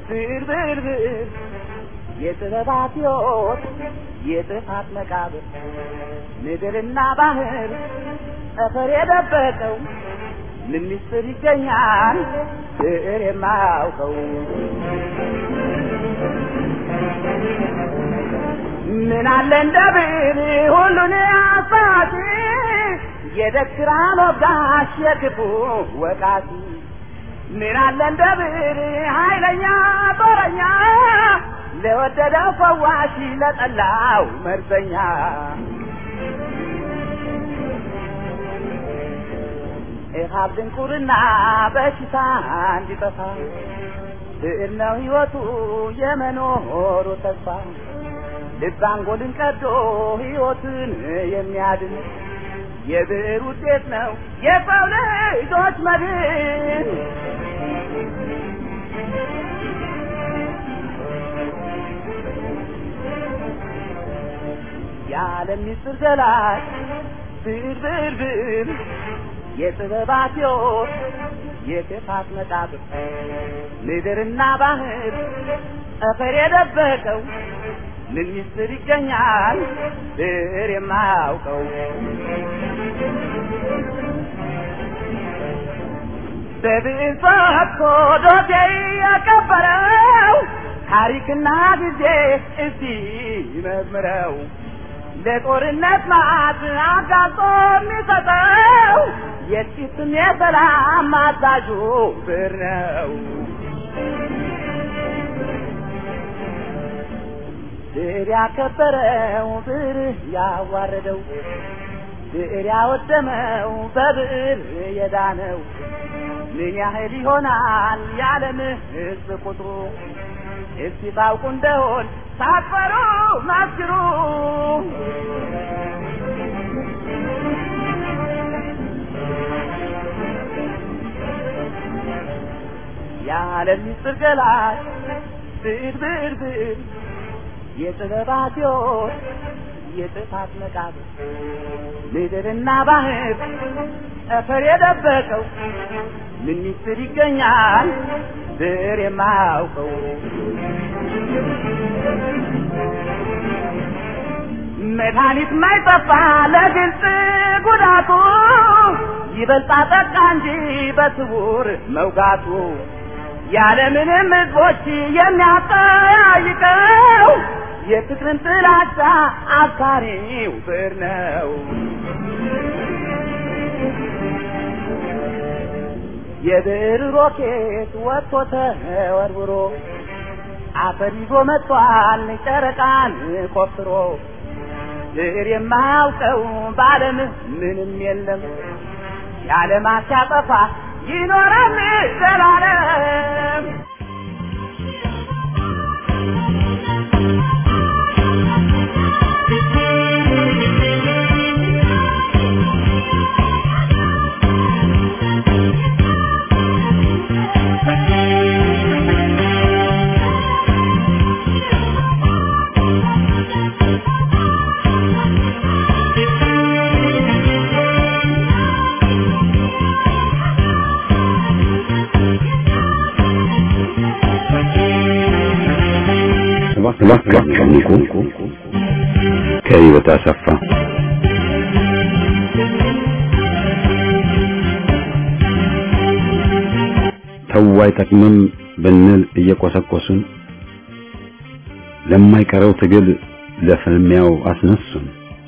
ብዕር ብዕር ብዕር የጥበባት ሕይወት የጥፋት መቃብር ምድርና ባህር ጠፈር የደበቀው ምን ምስጢር ይገኛል ብዕር የማያውቀው ምን አለ እንደ ብዕር ሁሉን አሳቲ የደክራን ወጋሽ የክፉ ወቃቲ ምን አለ እንደ ብዕር ኃይለኛ ጦረኛ ለወደደው ፈዋሽ ለጠላው መርዘኛ ኢሃብ ድንቁርና በሽታ እንዲጠፋ ብዕር ነው ሕይወቱ የመኖሩ ተስፋ ልብ አንጎልን ቀዶ ሕይወትን የሚያድን የብዕር ውጤት ነው የሰው ልጆች መድን። የዓለም ምስጢር ገላጭ ብዕር ብዕር ብዕር የጥበባት ሕይወት የክፋት መቃብር ምድርና ባህር ጠፈር የደበቀው ምን ምስጢር ይገኛል ብዕር የማያውቀው በብዕር ፈትቶ ዶሴ ያቀበረው ታሪክና ጊዜ እስቲ መዝምረው ለጦርነት ማዕት አጋልጦ የሚሰጠው የጥቂትም የሰላም አዛዡ ብዕር ነው። ብዕር ያከበረው ብዕር ያዋረደው ብዕር ያወደመው በብዕር የዳነው ምን ያህል ይሆናል የዓለም ሕዝብ ቁጥሩ? እስቲ ታውቁ እንደሆን ሳትፈሩ መስክሩ። የዓለም ምስጢር ገላጭ ብዕር ብዕር ብዕር የጥበባት ሕይወት የጥፋት መቃብር ምድርና ባህር ጠፈር የደበቀው ምን ምስጢር ይገኛል ብዕር የማያውቀው መድኃኒት ማይጠፋ ለግልጽ ጉዳቱ ይበልጣ ጠቃ እንጂ በስውር መውጋቱ ያለምንም ሕዝቦች የሚያጠያይቀው የፍቅርን ጥላቻ አብሳሪው ብዕር ነው። የብዕር ሮኬት ወጥቶ ተወርውሮ አፈር ይዞ መጥቷል ጨረቃን ቆፍሮ ብዕር የማያውቀው በዓለም ምንም የለም የዓለማት ሲያጠፋ ይኖራል ዘላለም። እባካችሁ ንቁ። ከህይወት አሰፋ ተው አይጠቅምም ብንል እየቆሰቆሱን ለማይቀረው ትግል ለፍልሚያው አስነሱን።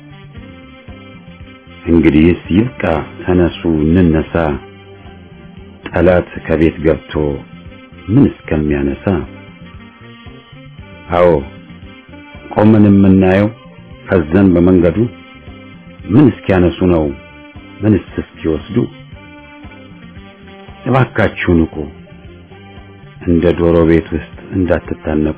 እንግዲህስ ይብቃ፣ ተነሱ እንነሳ፣ ጠላት ከቤት ገብቶ ምን እስከሚያነሳ አዎ ቆመን የምናየው ፈዘን በመንገዱ ምን እስኪያነሱ ነው ምንስ እስኪወስዱ? እባካችሁ ንቁ፣ እንደ ዶሮ ቤት ውስጥ እንዳትታነቁ።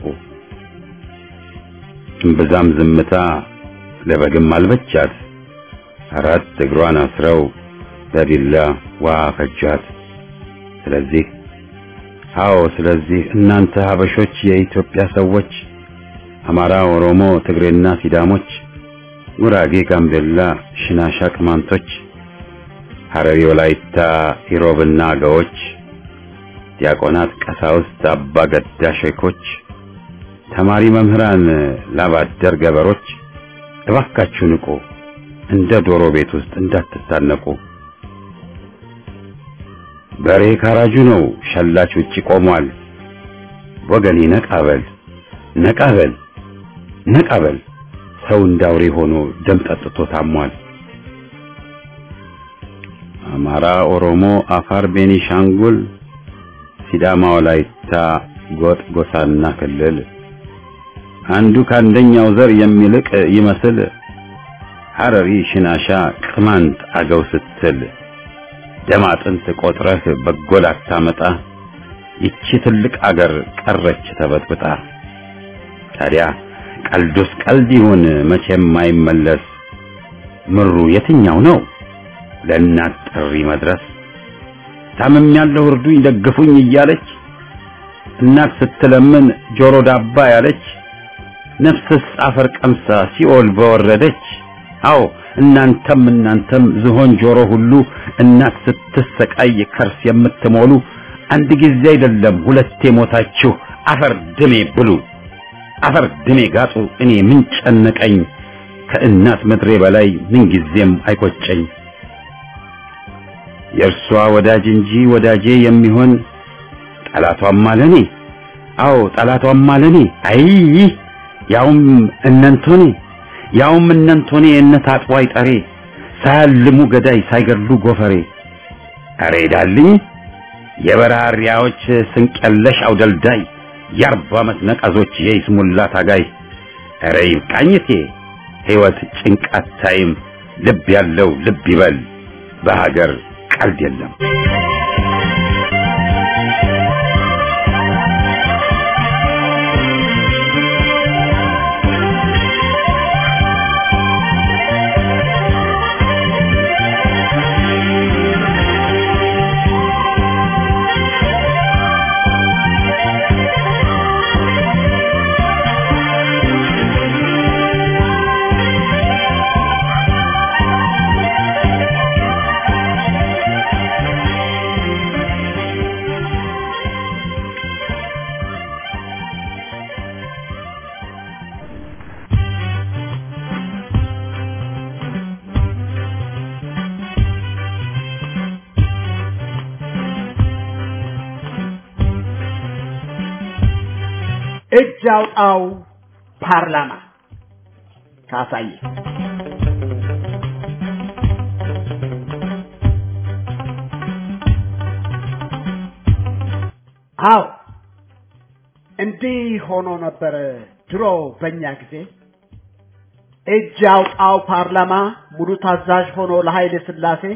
እምብዛም ዝምታ ለበግም አልበቻት፣ አራት እግሯን አስረው በቢላ ዋ ፈጇት። ስለዚህ አዎ ስለዚህ እናንተ ሀበሾች የኢትዮጵያ ሰዎች አማራ፣ ኦሮሞ፣ ትግሬና ሲዳሞች፣ ጉራጌ፣ ጋምቤላ፣ ሽናሻ፣ ቅማንቶች፣ ሐረሪ፣ ወላይታ፣ ኢሮብና አገዎች፣ ዲያቆናት፣ ቀሳውስት፣ አባ ገዳ ሼኮች፣ ተማሪ መምህራን፣ ላባደር ገበሮች እባካችሁ ንቁ፣ እንደ ዶሮ ቤት ውስጥ እንዳትታነቁ። በሬ ካራጁ ነው፣ ሸላች ውጪ ቆሟል። ወገኔ ነቃበል ነቃበል ነቃበል፣ ሰው እንዳውሬ ሆኖ ደም ጠጥቶ ታሟል። አማራ፣ ኦሮሞ፣ አፋር፣ ቤኒሻንጉል፣ ሲዳማ፣ ወላይታ፣ ጎጥ፣ ጎሳና ክልል አንዱ ከአንደኛው ዘር የሚልቅ ይመስል ሐረሪ፣ ሽናሻ፣ ቅማንት፣ አገው ስትል ደም አጥንት ቆጥረህ በጎል አታመጣ። ይቺ ትልቅ አገር ቀረች ተበጥብጣ። ታዲያ ቀልዱስ ቀልድ ይሁን መቼም አይመለስ። ምሩ የትኛው ነው ለእናት ጥሪ መድረስ? ታምም ያለው እርዱኝ ደግፉኝ እያለች እናት ስትለምን ጆሮ ዳባ ያለች ነፍስስ አፈር ቀምሳ ሲኦል በወረደች። አዎ እናንተም እናንተም ዝሆን ጆሮ ሁሉ እናት ስትሰቃይ ከርስ የምትሞሉ አንድ ጊዜ አይደለም ሁለቴ ሞታችሁ አፈር ድሜ ብሉ፣ አፈር ድሜ ጋጡ። እኔ ምን ጨነቀኝ ከእናት ምድሬ በላይ ምን ጊዜም አይቆጨኝ። የእርሷ ወዳጅ እንጂ ወዳጄ የሚሆን ጠላቷም አለኔ። አዎ ጠላቷም አለኔ። አይ ያውም እነንቶኔ ያውም እነንቶኔ እነት አጥዋይ ጠሬ ሳያልሙ ገዳይ ሳይገድሉ ጎፈሬ አሬ ዳልኝ የበራሪያዎች ስንቀለሽ አውደልዳይ የአርባ ዓመት ነቀዞች የይስሙላ ታጋይ አረ ይብቃኝቴ ሕይወት ጭንቃት ታይም ልብ ያለው ልብ ይበል በሀገር ቀልድ የለም። እጅ አውጣው ፓርላማ ካሳየ አዎ እንዲህ ሆኖ ነበረ ድሮ በእኛ ጊዜ እጅ አውጣው ፓርላማ ሙሉ ታዛዥ ሆኖ ለኃይለ ሥላሴ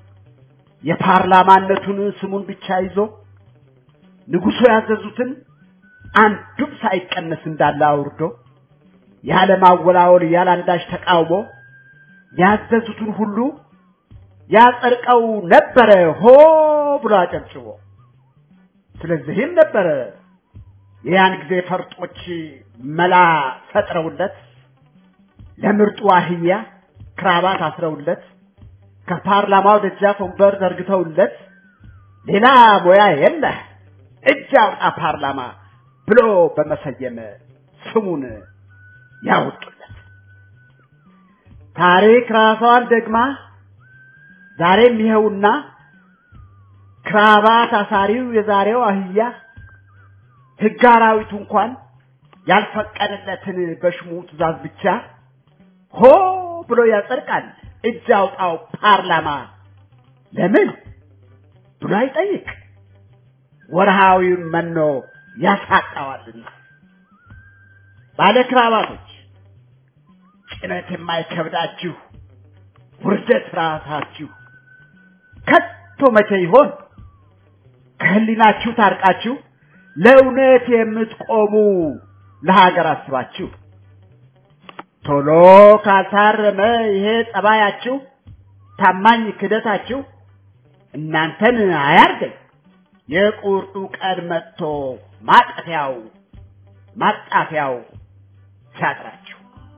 የፓርላማነቱን ስሙን ብቻ ይዞ ንጉሡ ያዘዙትን አንዱም ሳይቀነስ እንዳለ አውርዶ ያለ ማወላወል ያለ አንዳች ተቃውሞ ያዘዙትን ሁሉ ያጸድቀው ነበረ ሆ ብሎ አጨብጭቦ። ስለዚህም ነበረ የያን ጊዜ ፈርጦች መላ ፈጥረውለት ለምርጡ አህያ ክራባት አስረውለት ከፓርላማው ደጃፍ ወንበር ዘርግተውለት ሌላ ሙያ የለህ እጅ አውጣ ፓርላማ ብሎ በመሰየም ስሙን ያወጡለት። ታሪክ ራሷን ደግማ ዛሬም ይኸውና ክራባት አሳሪው የዛሬው አህያ ሕግ አራዊቱ እንኳን ያልፈቀደለትን በሽሙ ትእዛዝ ብቻ ሆ ብሎ ያጸድቃል። እጅ አውጣው ፓርላማ ለምን ብሎ አይጠይቅ። ወርሃዊውን መኖ ያሳጣዋልና። ባለ ክራባቶች ጭነት የማይከብዳችሁ ውርደት ራሳችሁ ከቶ መቼ ይሆን ከህሊናችሁ ታርቃችሁ ለእውነት የምትቆሙ ለሀገር አስባችሁ ቶሎ ካልታረመ ይሄ ጸባያችሁ ታማኝ ክደታችሁ እናንተን አያርገኝ የቁርጡ ቀን መጥቶ ማጠፊያው ማጣፊያው ሲያጥራችሁ።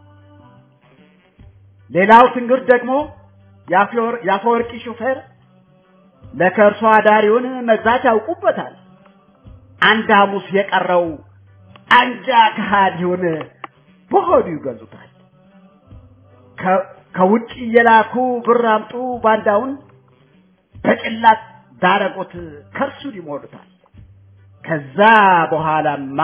ሌላው ትንግርት ደግሞ የአፈወርቂ ሹፌር ለከርሶ አዳሪውን መግዛት ያውቁበታል። አንድ ሐሙስ የቀረው አንጃ ከሃዲውን በሆዱ ይገዙታል። ከውጭ እየላኩ ብር አምጡ ባንዳውን በጭላት ዳረጎት ከርሱን ይሞሉታል። ከዛ በኋላማ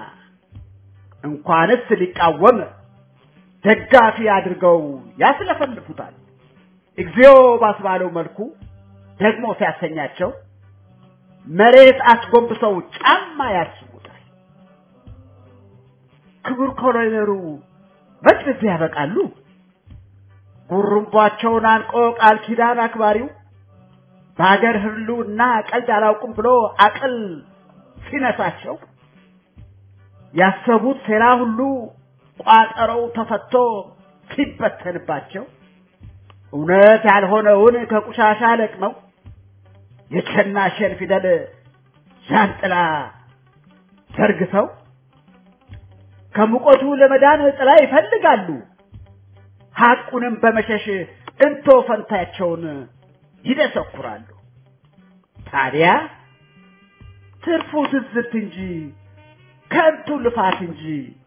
እንኳንስ ሊቃወም ደጋፊ አድርገው ያስለፈልፉታል። እግዚኦ ባስባለው መልኩ ደግሞ ሲያሰኛቸው መሬት አስጎንብሰው ጫማ ያስቡታል። ክቡር ኮሎኔሉ መች በዚህ ያበቃሉ? ጉሩምቧቸውን አንቆ ቃል ኪዳን አክባሪው በሀገር ህልውና ቀልድ አላውቅም ብሎ አቅል ሲነሳቸው ያሰቡት ሴራ ሁሉ ቋጠረው ተፈቶ ሲበተንባቸው እውነት ያልሆነውን ከቁሻሻ ለቅመው የቸናሸን ፊደል ዣንጥላ ዘርግተው ከሙቀቱ ለመዳን ጥላ ይፈልጋሉ። ሐቁንም በመሸሽ እንቶ ፈንታቸውን ይደሰኩራሉ። ታዲያ ትርፉ ትዝብት እንጂ ከንቱ ልፋት እንጂ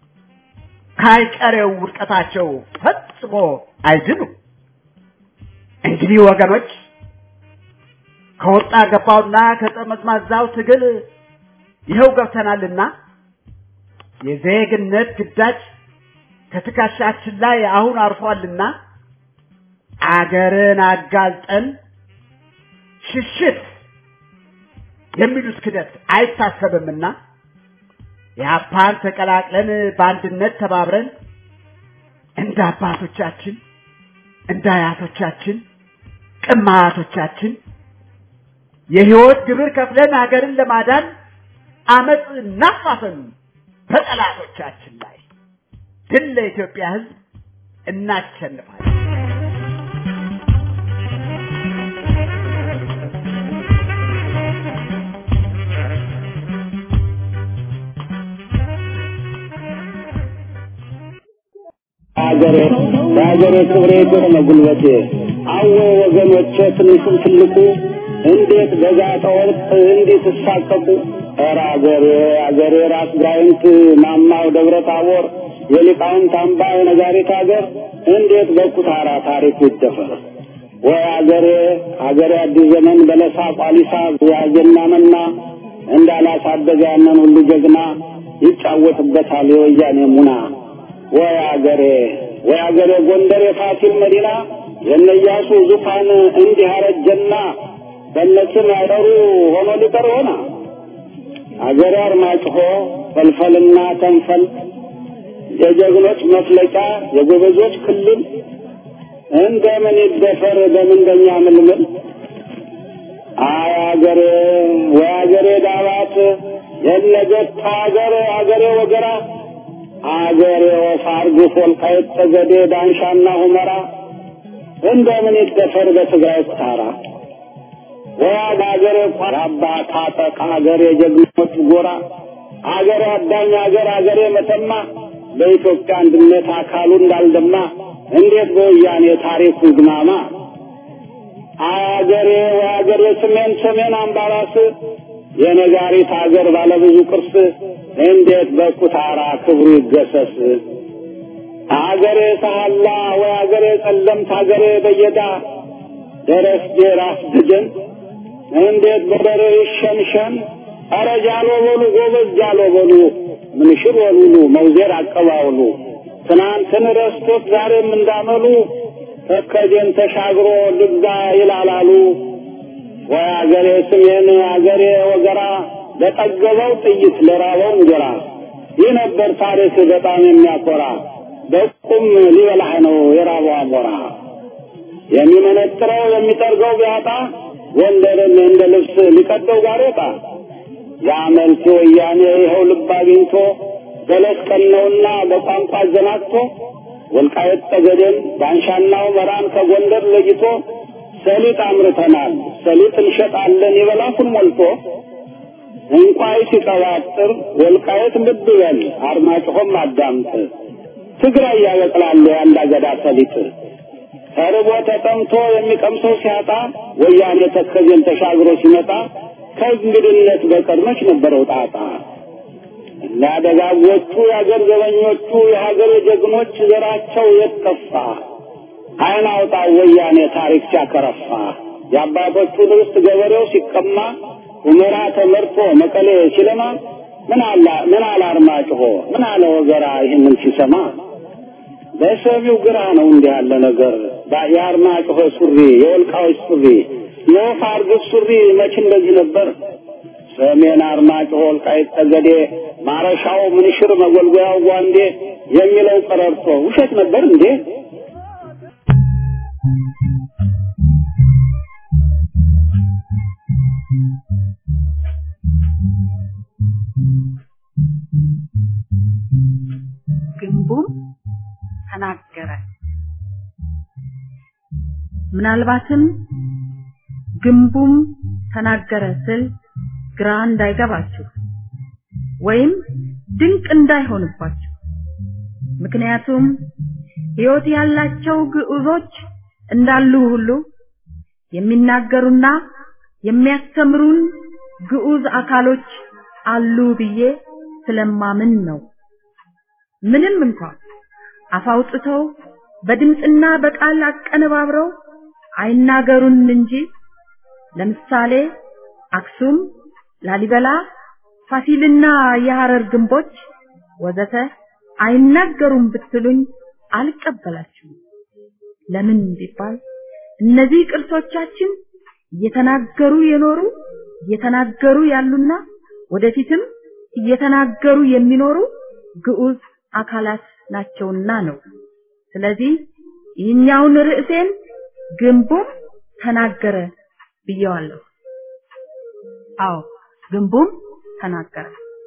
ካይቀሬው ውድቀታቸው ፈጽሞ አይድኑ። እንግዲህ ወገኖች ከወጣ ገባውና ከጠመዝማዛው ትግል ይኸው ገብተናልና የዜግነት ግዳጅ ከትከሻችን ላይ አሁን አርፏልና አገርን አጋልጠን ሽሽት የሚሉት ክደት አይታሰብምና የአፓን ተቀላቅለን በአንድነት ተባብረን እንደ አባቶቻችን እንደ አያቶቻችን ቅማያቶቻችን የህይወት ግብር ከፍለን ሀገርን ለማዳን አመፅ እናፋፈን በጠላቶቻችን ላይ ድል ለኢትዮጵያ ህዝብ እናሸንፋለን። ሀገሬ በሀገሬ ክብሬ የሆነ ጉልበቴ አወ ወገኖቼ ትንሹም ትልቁ እንዴት በጋጠ ወርቅ እንዴት እሳቀቁ ኧረ አገሬ አገሬ ራስ ጋይንት ማማው ደብረ ታቦር የሊቃውንት አምባ የነጋሪት ሀገር እንዴት በኩታራ ታሪክ ይደፈር ወይ አገሬ አገሬ አዲስ ዘመን በለሳ ቋሊሳ ያጀና መና እንዳላሳደገ ያንን ሁሉ ጀግና ይጫወትበታል የወያኔ ሙና ወይ አገሬ ወይ አገሬ ጎንደር የፋሲል መዲና የነያሱ ዙፋን እንዲህ አረጀና በነስም ያጠሩ ሆኖ ሊቀር ሆና አገሬ አርማጭሆ ፈልፈልና ተንፈል የጀግኖች መፍለቂያ የጎበዞች ክልል እንደምን ይደፈር በምንደኛ ምልምል አይ አገሬ ወይ አገሬ ዳባት የነገት አገሬ አገሬ ወገራ አገሬ ወፋርግ ወልቃይት ጠገዴ ዳንሻና ሁመራ እንደምን ይደፈር በትግራይ ኩታራ ወያድ አገሬ ቆራባ ታጠቅ አገሬ ጀግኖች ጎራ አገሬ አዳኝ አገር አገሬ መተማ በኢትዮጵያ አንድነት አካሉ እንዳልደማ እንዴት በወያኔ ታሪኩ ግማማ አገሬ ወአገሬ ሰሜን ሰሜን አምባራስ የነጋሪት አገር ባለብዙ ቅርስ እንዴት በኩታራ ክብሩ ይገሰስ አገሬ ሰሃላ ወይ አገሬ ጸለምት አገሬ በየዳ ደረስጌ ራስ ድግን እንዴት በደረ ይሸንሸን ኧረ ጃሎ በሉ ጎበዝ ጃሎ በሉ ምንሽር ወሉሉ መውዜር አቀባውሉ ትናንትን ረስቶት ዛሬም እንዳመሉ ተከጀን ተሻግሮ ልግዛ ይላላሉ ወይ አገሬ ስሜን አገሬ ወገራ ለጠገበው ጥይት ለራበው እንጀራ ይህ ነበር ታሪክ በጣም የሚያኮራ በቁም ሊበላህ ነው የራበው አሞራ የሚመነጥረው የሚጠርገው ቢያጣ ጎንደርን እንደ ልብስ ሊቀደው ጋሬጣ የአመልቲ ወያኔ ይኸው ልብ አግኝቶ በለስ ቀነውና በቋንቋ አዘናግቶ ወልቃየት ጠገዴን ዳንሻናው መራን ከጎንደር ለይቶ ሰሊጥ አምርተናል ሰሊጥ እንሸጣለን ይበላኩን ሞልቶ እንቋይ ሲቀባጥር ወልቃየት ልብ በል አርማጭሆም አዳምጥ ትግራይ ያበቅላሉ የአንድ አገዳ ሰሊጥ ተርቦ ተጠምቶ የሚቀምሰው ሲያጣ ወያኔ ተከዜን ተሻግሮ ሲመጣ ከእንግድነት በቀር መች ነበረው ጣጣ? እና ደጋጎቹ የአገር ዘበኞቹ የሀገር ጀግኖች ዘራቸው የጠፋ አይን አውጣ ወያኔ ታሪክ ሲያከረፋ የአባቶቹን ርስት ገበሬው ሲቀማ ሁመራ ተመርቶ መቀሌ ሲለማ ምን አላ ምን አለ አርማጭሆ ምን አለ ወገራ ይህንን ሲሰማ በሰሚው ግራ ነው እንዲህ ያለ ነገር የአርማጭሆ ሱሪ የወልቃዎች ሱሪ የወፍ አርግብ ሱሪ መች እንደዚህ ነበር ሰሜን አርማጭሆ ወልቃይት ጠገዴ ማረሻው ምንሽር መጎልጎያው ጓንዴ የሚለው ቀረርቶ ውሸት ነበር እንዴ ግንቡም ተናገረ። ምናልባትም ግንቡም ተናገረ ስል ግራ እንዳይገባችሁ ወይም ድንቅ እንዳይሆንባችሁ። ምክንያቱም ሕይወት ያላቸው ግዑዞች እንዳሉ ሁሉ የሚናገሩና የሚያስተምሩን ግዑዝ አካሎች አሉ ብዬ ስለማምን ነው። ምንም እንኳን አፍ አውጥተው በድምፅና በቃል አቀነባብረው አይናገሩን እንጂ ለምሳሌ አክሱም፣ ላሊበላ፣ ፋሲልና የሐረር ግንቦች ወዘተ አይናገሩም ብትሉኝ አልቀበላችሁም። ለምን ቢባል እነዚህ ቅርሶቻችን እየተናገሩ የኖሩ እየተናገሩ ያሉና ወደፊትም እየተናገሩ የሚኖሩ ግዑዝ አካላት ናቸውና ነው። ስለዚህ ይህኛውን ርዕሴን ግንቡም ተናገረ ብየዋለሁ። አዎ ግንቡም ተናገረ።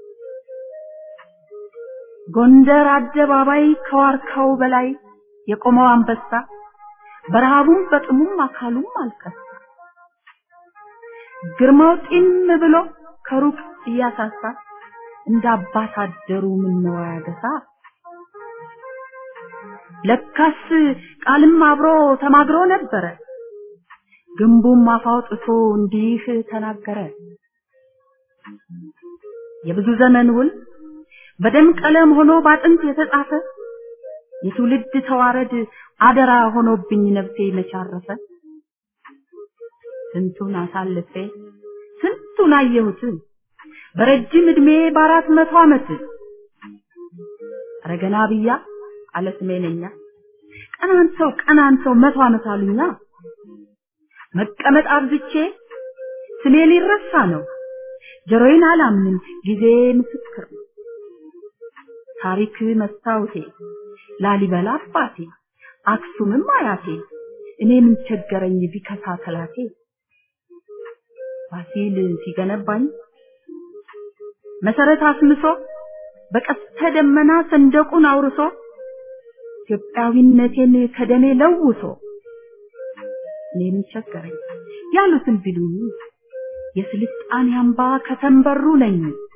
ጎንደር አደባባይ ከዋርካው በላይ የቆመው አንበሳ በረሃቡም በጥሙም አካሉም አልከሳ። ግርማው ጢም ብሎ ከሩቅ እያሳሳ እንደ አባት አደሩ ምነው ያገሳ። ለካስ ቃልም አብሮ ተማግሮ ነበረ። ግንቡም አፍ አውጥቶ እንዲህ ተናገረ። የብዙ ዘመን ውል በደም ቀለም ሆኖ ባጥንት የተጻፈ የትውልድ ተዋረድ አደራ ሆኖብኝ ነፍሴ መቻረፈ። ስንቱን አሳልፌ ስንቱን አየሁት በረጅም እድሜ በአራት መቶ ዓመት ረገና ብያ አለ ስሜነኛ ቀናን ሰው ቀናን ሰው መቶ ዓመት አሉኛ መቀመጥ አብዝቼ ስሜ ሊረሳ ነው ጆሮዬን አላምንም ጊዜ ምስክር ነው ታሪክ መስታወቴ ላሊበላ አባቴ አክሱምም አያቴ እኔ ምን ቸገረኝ ቢከሳ ተላቴ ፋሲል ሲገነባኝ መሰረት አስምሶ በቀስተ ደመና ሰንደቁን አውርሶ ኢትዮጵያዊነቴን ከደሜ ለውሶ እኔ ምን ቸገረኝ ያሉትን ቢሉኝ የስልጣኔ አምባ ከተንበሩ ነኝ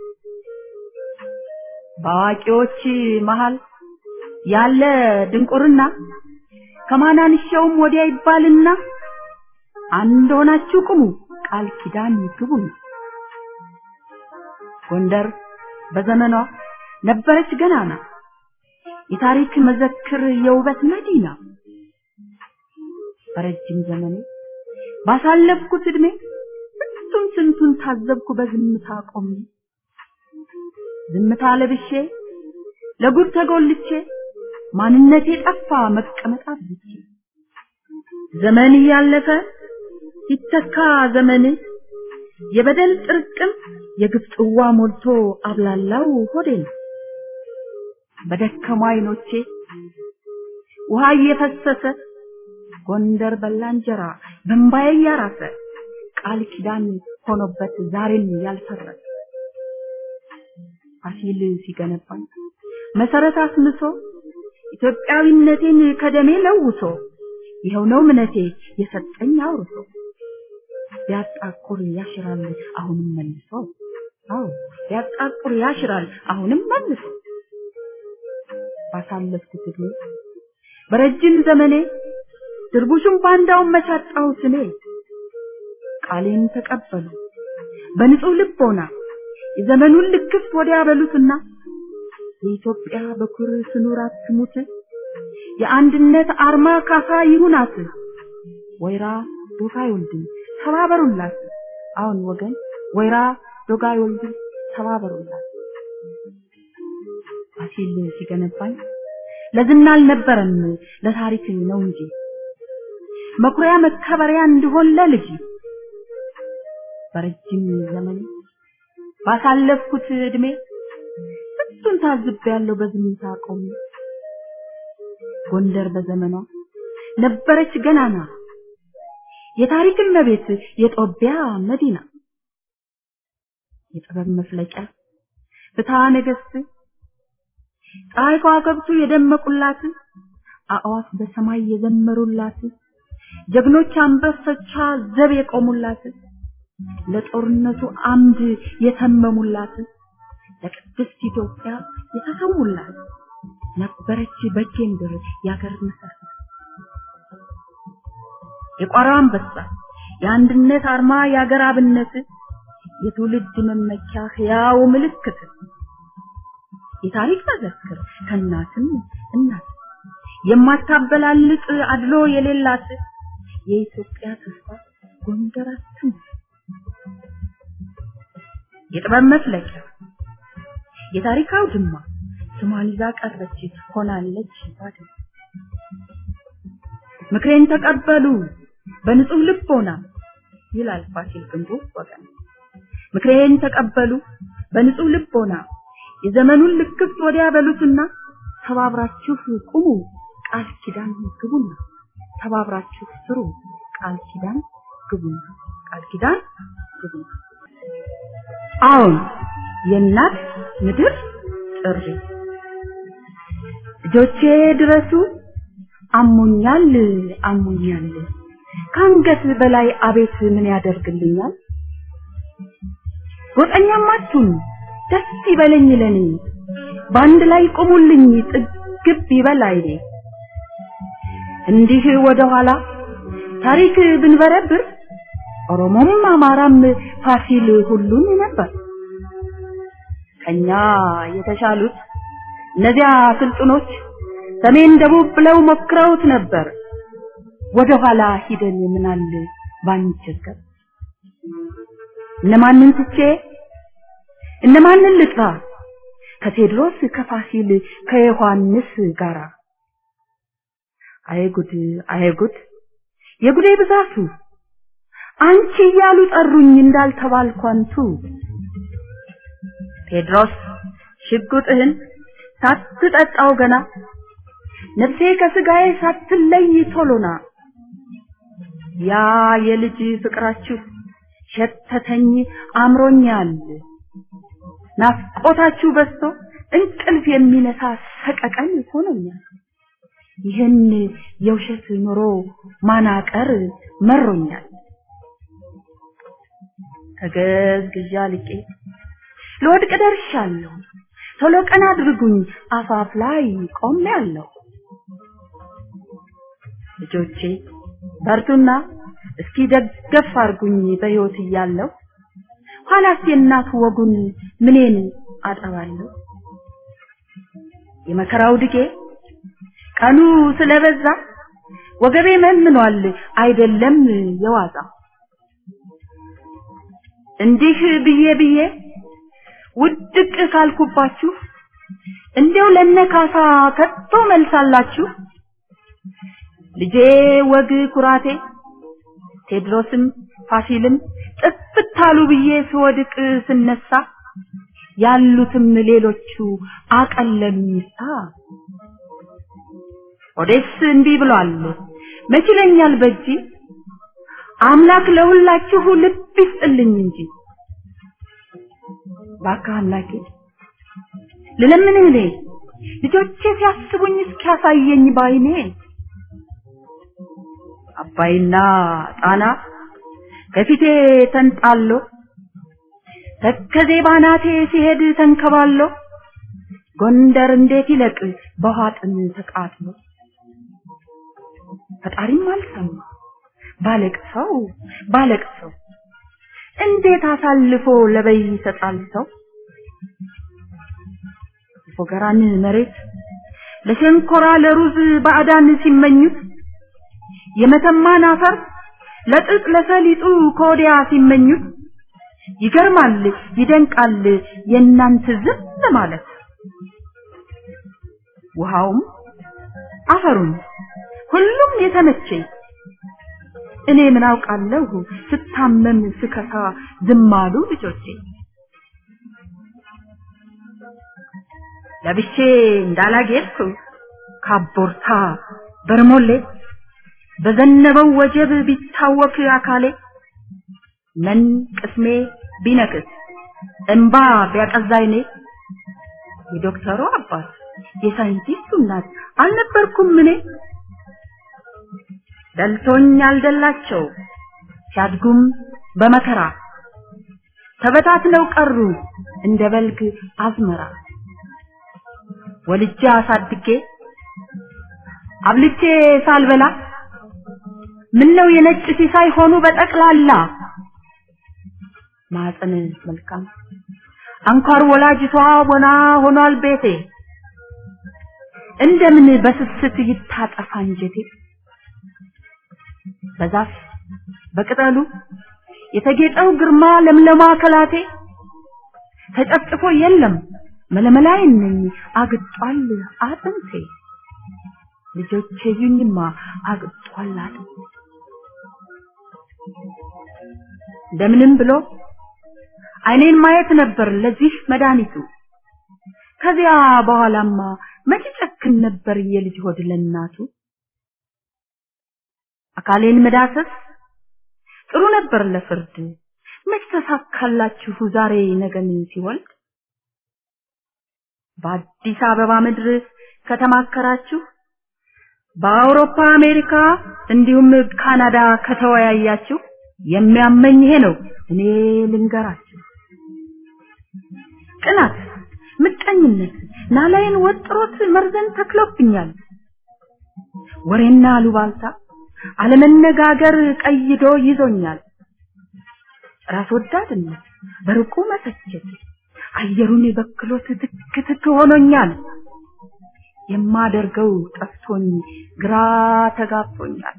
በአዋቂዎች መሃል ያለ ድንቁርና ከማናንሻውም ወዲያ ይባልና አንድ ሆናችሁ ቁሙ ቃል ኪዳን ግቡ ጎንደር በዘመኗ ነበረች ገናና የታሪክ መዘክር የውበት መዲና በረጅም ዘመኔ ባሳለፍኩት እድሜ ስንቱን ስንቱን ታዘብኩ በዝምታ ቆሜ ዝምታ ለብሼ ለጉድ ተጎልቼ ማንነቴ ጠፋ መቀመጥ አብዝቼ ዘመን እያለፈ ሲተካ ዘመን የበደል ጥርቅም የግፍ ጽዋ ሞልቶ አብላላው ሆዴን በደከሙ አይኖቼ ውሃ እየፈሰሰ ጎንደር በላ እንጀራ በእምባዬ እያራሰ ቃል ኪዳን ሆኖበት ዛሬም ያልፈረሰ ፋሲል ሲገነባኝ መሰረት አስምሶ ኢትዮጵያዊነቴን ከደሜ ለውሶ ይኸው ነው እምነቴ የሰጠኝ አውርሶ ቢያጣቁር ያሽራል አሁንም መልሶ አዎ ቢያጣቁር ያሽራል አሁንም መልሶ ባሳለፍኩት እድሜ በረጅም ዘመኔ ድርቡሽም ባንዳውን መቻጣሁት እኔ ቃሌን ተቀበሉ በንጹህ ልቦና የዘመኑን ልክፍት ወዲያ በሉትና የኢትዮጵያ በኩር ስኑር አትሙት የአንድነት አርማ ካሳ ይሁናት ወይራ ዶጋ አይወልድም ተባበሩላት አሁን ወገን ወይራ ዶጋ አይወልድም ተባበሩላት ፋሲል ሲገነባኝ ለዝና አልነበረም ለታሪክ ነው እንጂ መኩሪያ መከበሪያ እንዲሆን ለልጅ በረጅም ዘመን ባሳለፍኩት እድሜ ስንቱን ታዝቤያለሁ በዝምታ ቆሜ ጎንደር በዘመኗ ነበረች ገናና የታሪክ እመቤት የጦቢያ መዲና የጥበብ መፍለቂያ ፍትሐ ነገሥት ፀሐይ ከዋክብቱ የደመቁላት አእዋፍ በሰማይ የዘመሩላት ጀግኖች አንበሶቿ ዘብ የቆሙላት ለጦርነቱ አምድ የተመሙላት ለቅድስት ኢትዮጵያ የተሰዉላት ነበረች በጌምድር ያገር መሰረት የቋራ አንበሳ የአንድነት አርማ የአገር አብነት የትውልድ መመኪያ ሕያው ምልክት የታሪክ መዘክር ከእናትም እናት የማታበላልጥ አድሎ የሌላት የኢትዮጵያ ተስፋ ጎንደር አትሙት የጥበብ መፍለቂያ የታሪክ አውድማ ስሟን ይዛ ቀረች ሆናለች ባድማ ምክሬን ተቀበሉ በንጹህ ልቦና ይላል ፋሲል ግንቡ ወገን ምክሬን ተቀበሉ በንጹህ ልቦና የዘመኑን ልክፍት ወዲያ በሉትና ተባብራችሁ ቁሙ ቃል ኪዳን ግቡና ተባብራችሁ ስሩ ቃል ኪዳን ግቡና ቃል ኪዳን ግቡና አዎን የእናት ምድር ጥሪ ልጆቼ ድረሱ አሞኛል አሞኛል ከአንገት በላይ አቤት ምን ያደርግልኛል ጎጠኛም አትሁኑ ደስ ይበለኝ ለኔ በአንድ ላይ ቁሙልኝ ጥግብ ይበል አይኔ እንዲህ ወደ ኋላ ታሪክ ብንበረብር ኦሮሞም አማራም ፋሲል ሁሉም ነበር ከኛ የተሻሉት እነዚያ ስልጡኖች ሰሜን ደቡብ ብለው ሞክረውት ነበር ወደ ኋላ ሂደን ምናል ባንቸገር እነማንን ትቼ እነማንን ልጥራ ከቴድሮስ ከፋሲል ከዮሐንስ ጋራ አይጉድ አይጉድ የጉዴ ብዛቱ አንቺ እያሉ ጠሩኝ እንዳልተባልኩ አንቱ ቴድሮስ ሽጉጥህን ሳትጠጣው ገና ነፍሴ ከስጋዬ ሳትለይ ቶሎና ያ የልጅ ፍቅራችሁ ሸተተኝ አምሮኛል ናፍቆታችሁ በዝቶ እንቅልፍ የሚነሳ ሰቀቀን ሆኖኛል ይህን የውሸት ኑሮ ማናቀር መሮኛል ተገዝግዣ ልቄ ለወድቅ ደርሻለሁ ቶሎ ቀን አድርጉኝ አፋፍ ላይ ቆሜያለሁ ልጆቼ በርቱና እስኪ ደገፍ አርጉኝ በሕይወት እያለሁ ኋላስ የእናት ወጉን ምኔን አጠባለሁ የመከራው ድጌ ቀኑ ስለበዛ ወገቤ መንኗል አይደለም የዋዛ እንዲህ ብዬ ብዬ ውድቅ ካልኩባችሁ እንዲያው ለነካሳ ከቶ መልሳላችሁ ልጄ ወግ ኩራቴ ቴድሮስም ፋሲልም ጥፍታሉ ብዬ ስወድቅ ስነሳ ያሉትም ሌሎቹ አቀለሉኝሳ ኦዴስ እንዲህ ብሏል መች ይለኛል በጂ አምላክ ለሁላችሁ ልብ ይስጥልኝ እንጂ ባካ አምላኬ ልለምንህ እኔ ልጆቼ ሲያስቡኝ እስኪያሳየኝ ባይኔ አባይና ጣና ከፊቴ ተንጣሎ ተከዜ ባናቴ ሲሄድ ተንከባሎ ጎንደር እንዴት ይለቅ በውሃ ጥም ተቃጥሎ ፈጣሪም አልሰማ ባለቅሰው ባለቅሰው እንዴት አሳልፎ ለበይ ይሰጣል ሰው? ፎገራን መሬት ለሸንኮራ ለሩዝ ባዕዳን ሲመኙት የመተማን አፈር ለጥጥ ለሰሊጡ ከወዲያ ሲመኙት ይገርማል ይደንቃል የእናንተ ዝም ማለት ውሃውም አፈሩም ሁሉም የተመቸኝ እኔ ምን አውቃለሁ ስታመም ስከሳ ዝም አሉ ልጆቼ ለብሼ እንዳላጌጥኩ ካቦርታ በርሞሌ በዘነበው ወጀብ ቢታወክ አካሌ ምን ቅስሜ ቢነክስ እንባ ቢያቀዛይኔ የዶክተሩ አባት የሳይንቲስቱ እናት አልነበርኩም እኔ ደልቶኝ አልደላቸው ሲያድጉም በመከራ ተበታትነው ቀሩ እንደ በልግ አዝመራ ወልጄ አሳድጌ አብልቼ ሳልበላ ምን ነው የነጭ ሲሳይ ሆኑ በጠቅላላ ማህፀን መልካም አንኳር ወላጅቷ ወና ሆኗል ቤቴ እንደምን በስስት ይታጠፋ እንጀቴ በዛፍ በቅጠሉ የተጌጠው ግርማ ለምለማ ከላቴ ተጨፍጭፎ የለም መለመላይን ነኝ አግጧል አጥንቴ ልጆቼ ይኝማ አግጧል አጥንቴ እንደምንም ብሎ አይኔን ማየት ነበር ለዚህ መድኃኒቱ ከዚያ በኋላማ መቼ ጨክን ነበር የልጅ ሆድ ለእናቱ አካሌን መዳሰስ ጥሩ ነበር ለፍርድ መች ተሳካላችሁ ዛሬ ነገን ሲወልድ በአዲስ አበባ ምድር ከተማከራችሁ በአውሮፓ አሜሪካ እንዲሁም ካናዳ ከተወያያችሁ የሚያመኝ ይሄ ነው እኔ ልንገራችሁ ቅናት ምቀኝነት ናላይን ወጥሮት መርዘን ተክሎብኛል ወሬና አሉባልታ አለመነጋገር ቀይዶ ይዞኛል ራስ ወዳድነት በርቁ መሰቸት አየሩን በክሎት ትክ ትክ ሆኖኛል የማደርገው ጠፍቶኝ ግራ ተጋብቶኛል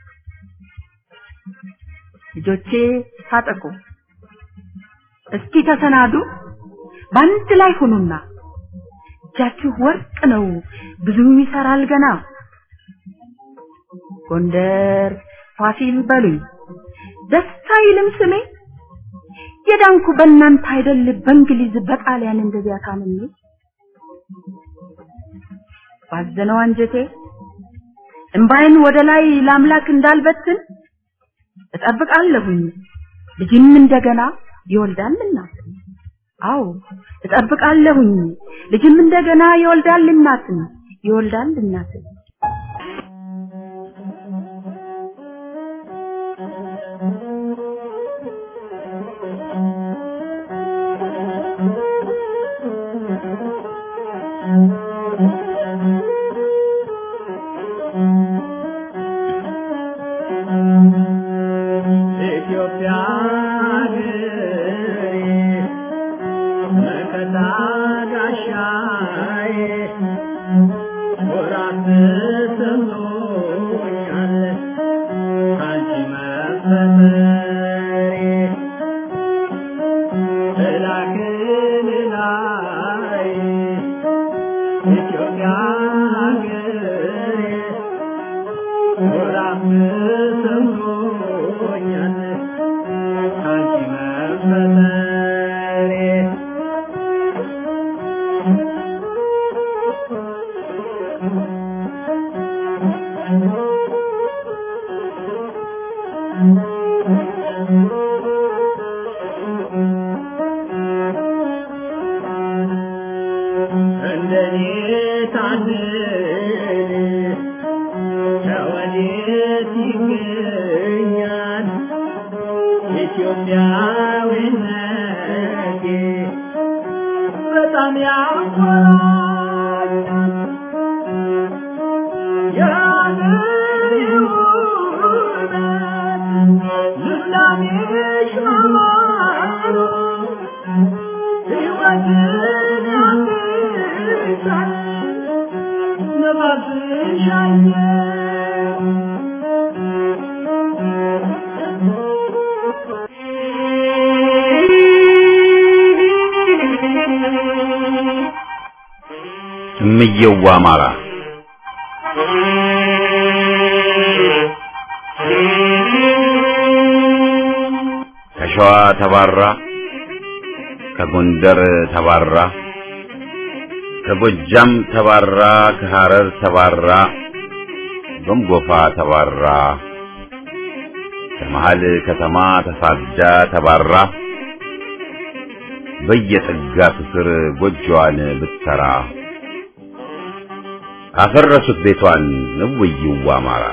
ልጆቼ ታጠቁ እስኪ ተሰናዱ በአንድ ላይ ሁኑና እጃችሁ ወርቅ ነው ብዙ ይሰራል ገና ጎንደር ፋሲል በሉኝ ደስታ ይልም ስሜ የዳንኩ በእናንተ አይደል በእንግሊዝ በጣሊያን እንደዚያ ታምሜ ባዘነው አንጀቴ እምባይን ወደ ላይ ለአምላክ እንዳልበትን እጠብቃለሁኝ ልጅም እንደገና ይወልዳል እናት አዎ እጠብቃለሁኝ ልጅም እንደገና ይወልዳል እናትን ይወልዳል እናትን ኢትዮጵያ ሀገሬ መከታ ጋሻዬ ኩራት ተሰምቶኛል አንቺ መፈጠሬ እላክን ላይ ኢትዮጵያ ሀገሬ ኩራት ተሰምቶኛል አንቺ መፈጠሬ እንደኔ ታድል ከወዴት ይገኛል ኢትዮጵያዊነቴ በጣም ያኮራኛል የአገሬ ውበት ልምላሜሽ ማማር ይወጣል ነፋስ ሻኘ እምየዋ አማራ ከሸዋ ተባራ ከጎንደር ተባራ ከጎጃም ተባራ ከሐረር ተባራ ጎንጎፋ ተባራ ከመሃል ከተማ ተሳዳ ተባራ በየጥጋቱ ስር ጎጆዋን ብትሰራ አፈረሱት ቤቷን እውይዋ አማራ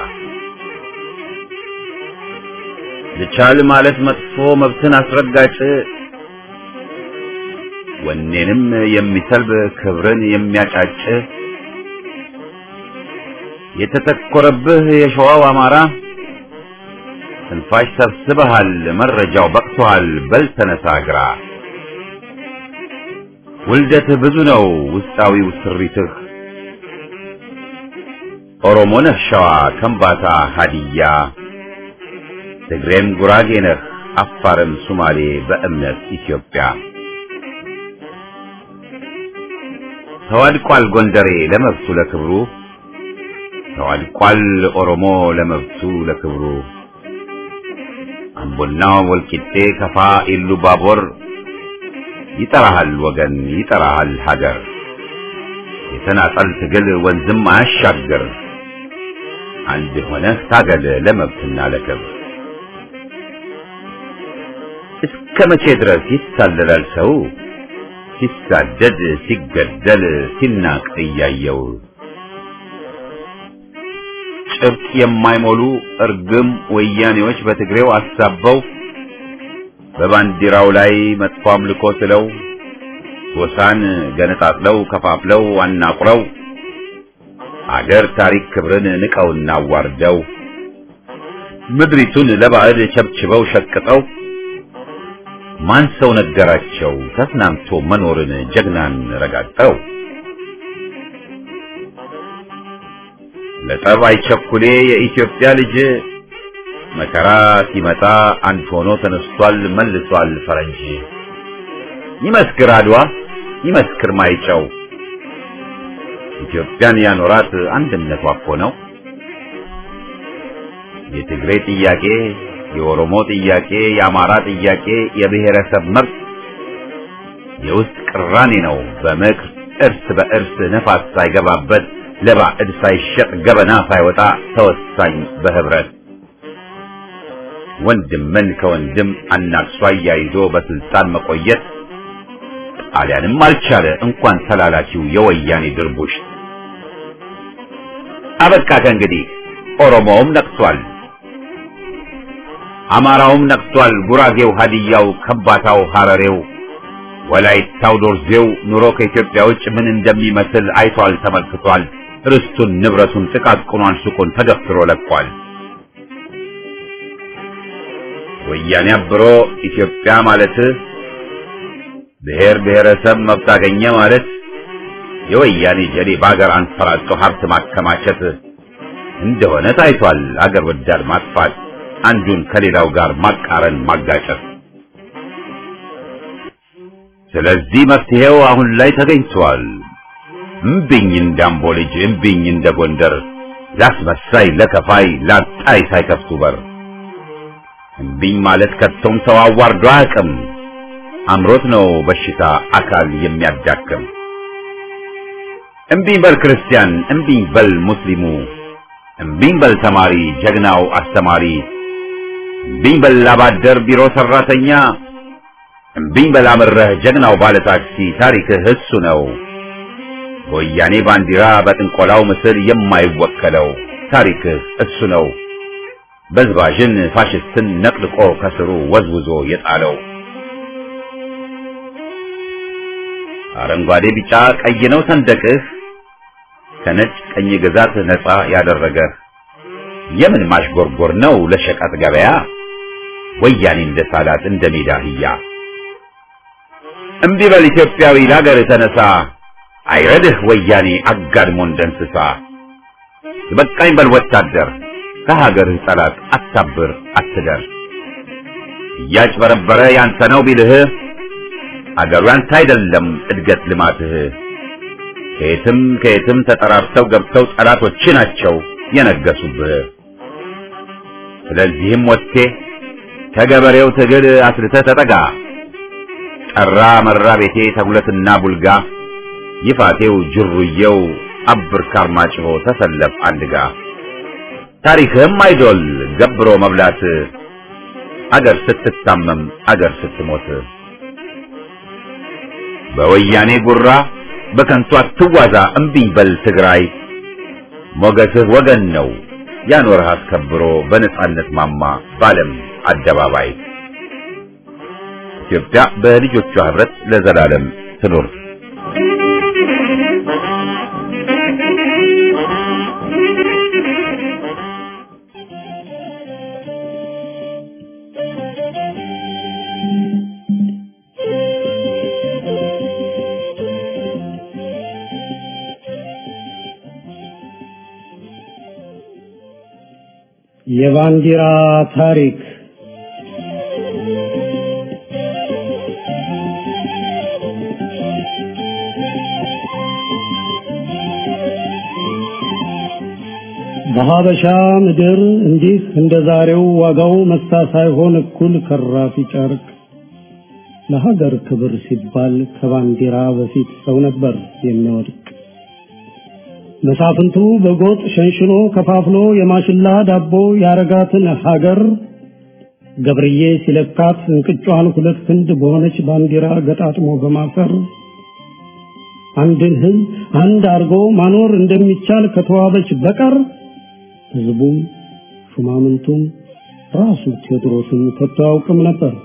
ልቻል ማለት መጥፎ መብትን አስረጋጭ ወኔንም የሚሰልብ ክብርን የሚያጫጭ የተተኮረብህ የሸዋው አማራ ትንፋሽ ሰብስበሃል መረጃው በቅቶሃል በል ተነሳ ግራ ውልደትህ ብዙ ነው ውስጣዊው ስሪትህ ኦሮሞ ነህ ሸዋ ከምባታ ሀዲያ ትግሬም ጉራጌ ነህ አፋርም ሱማሌ በእምነት ኢትዮጵያ ተዋድቋል ጎንደሬ ለመብቱ ለክብሩ ተዋድቋል ኦሮሞ ለመብቱ ለክብሩ አምቦና ወልቂጤ ከፋ ኢሉ ባቦር ይጠራሃል ወገን ይጠራሃል ሀገር የተናጠል ትግል ወንዝም አያሻግር አንድ ሆነህ ታገል ለመብትና ለክብር እስከ መቼ ድረስ ይታለላል ሰው ሲሳደድ ሲገደል ሲናቅ እያየው ጭብጥ የማይሞሉ እርግም ወያኔዎች በትግሬው አሳበው በባንዲራው ላይ መጥፎ አምልኮ ስለው ጎሳን ገነጣጥለው ከፋፍለው አናቁረው አገር ታሪክ ክብርን ንቀውና አዋርደው ምድሪቱን ለባዕድ ቸብችበው ሸቅጠው ማን ሰው ነገራቸው ተስናምቶ መኖርን ጀግናን ረጋግጠው ለጠብ አይቸኩሌ የኢትዮጵያ ልጅ መከራ ሲመጣ አንድ ሆኖ ተነስቷል መልሷል ፈረንጅ ይመስክር አድዋ ይመስክር ማይጨው ኢትዮጵያን ያኖራት አንድነቷ እኮ ነው የትግሬ ጥያቄ የኦሮሞ ጥያቄ የአማራ ጥያቄ የብሔረሰብ መብት የውስጥ ቅራኔ ነው በምክር እርስ በእርስ ነፋስ ሳይገባበት ለባዕድ ሳይሸጥ ገበና ሳይወጣ ተወሳኝ በህብረት ወንድምን ከወንድም አናክሷ አያይዞ በስልጣን መቆየት ጣሊያንም አልቻለ እንኳን ተላላኪው የወያኔ ድርቡሽ አበቃ ከእንግዲህ ኦሮሞውም ነቅቷል አማራውም ነቅቷል ጉራጌው ሀዲያው ከምባታው ሐረሬው ወላይታው ዶርዜው ኑሮ ከኢትዮጵያ ውጭ ምን እንደሚመስል አይቷል ተመልክቷል ርስቱን ንብረቱን ጥቃቅኗን ሱቁን ተገፍትሮ ለቋል ወያኔ አብሮ ኢትዮጵያ ማለት ብሔር ብሔረሰብ መብት አገኘ ማለት የወያኔ ጀሌ በአገር አንፈራጦ ሀብት ማከማቸት እንደሆነ ታይቷል አገር ወዳድ ማጥፋት አንዱን ከሌላው ጋር ማቃረን ማጋጨት ስለዚህ መፍትሄው አሁን ላይ ተገኝቷል እምቢኝ እንዳምቦ ልጅ እምቢኝ እንደ ጎንደር ላስመሳይ ለከፋይ ላጣይ ሳይከፍቱ በር እምቢኝ ማለት ከቶም ሰው አዋርዶ አያውቅም አምሮት ነው በሽታ አካል የሚያዳክም እምቢኝ በል ክርስቲያን እምቢኝ በል ሙስሊሙ እምቢኝ በል ተማሪ ጀግናው አስተማሪ እምቢኝ በል አባደር ቢሮ ሰራተኛ እምቢኝ በል አምረህ ጀግናው ባለ ታክሲ ታሪክህ እሱ ነው በወያኔ ባንዲራ በጥንቆላው ምስል የማይወከለው ታሪክህ እሱ ነው በዝባዥን ፋሽስትን ነቅልቆ ከስሩ ወዝውዞ የጣለው አረንጓዴ ቢጫ ቀይ ነው ሰንደቅህ ከነጭ ቀኝ ግዛት ነፃ ያደረገህ የምን ማሽጎርጎር ነው ለሸቀጥ ገበያ ወያኔ እንደ ሳላት እንደ ሜዳ አህያ እምቢ በል ኢትዮጵያዊ ለሀገር ተነሳ አይረድህ ወያኔ አጋድሞ እንደ እንስሳ በቃኝ በል ወታደር ከሀገርህ ጠላት አታብር አትደር እያጭበረበረ ያንተ ነው ቢልህ አገሩ ያንተ አይደለም እድገት ልማትህ ከየትም ከየትም ተጠራርተው ገብተው ጠላቶች ናቸው የነገሱብህ ስለዚህም ወጥቴ ከገበሬው ትግል አስልተህ ተጠጋ ጠራ መራ ቤቴ ተጉለትና ቡልጋ ይፋቴው ጅሩየው አብር ካርማጭሆ ተሰለፍ አንድጋ ታሪክህም አይዶል ገብሮ መብላት አገር ስትታመም አገር ስትሞት በወያኔ ጉራ በከንቱ አትዋዛ እምቢኝ በል ትግራይ ሞገስህ ወገን ነው ያኖርህ አስከብሮ በነጻነት ማማ ባለም አደባባይ ኢትዮጵያ በልጆቿ ህብረት ለዘላለም ትኑር። የባንዲራ ታሪክ በሀበሻ ምድር እንዲህ እንደ ዛሬው ዋጋው መሳ ሳይሆን እኩል ከራፊ ጨርቅ ለሀገር ክብር ሲባል ከባንዲራ በፊት ሰው ነበር የሚወድቅ። መሳፍንቱ በጎጥ ሸንሽኖ ከፋፍሎ የማሽላ ዳቦ ያረጋትን ሀገር ገብርዬ ሲለካት እንቅጯን ሁለት ክንድ በሆነች ባንዲራ ገጣጥሞ በማሰር አንድን ሕዝብ አንድ አድርጎ ማኖር እንደሚቻል ከተዋበች በቀር ሕዝቡም ሹማምንቱም ራሱ ቴዎድሮስም ከቶ አያውቅም ነበር።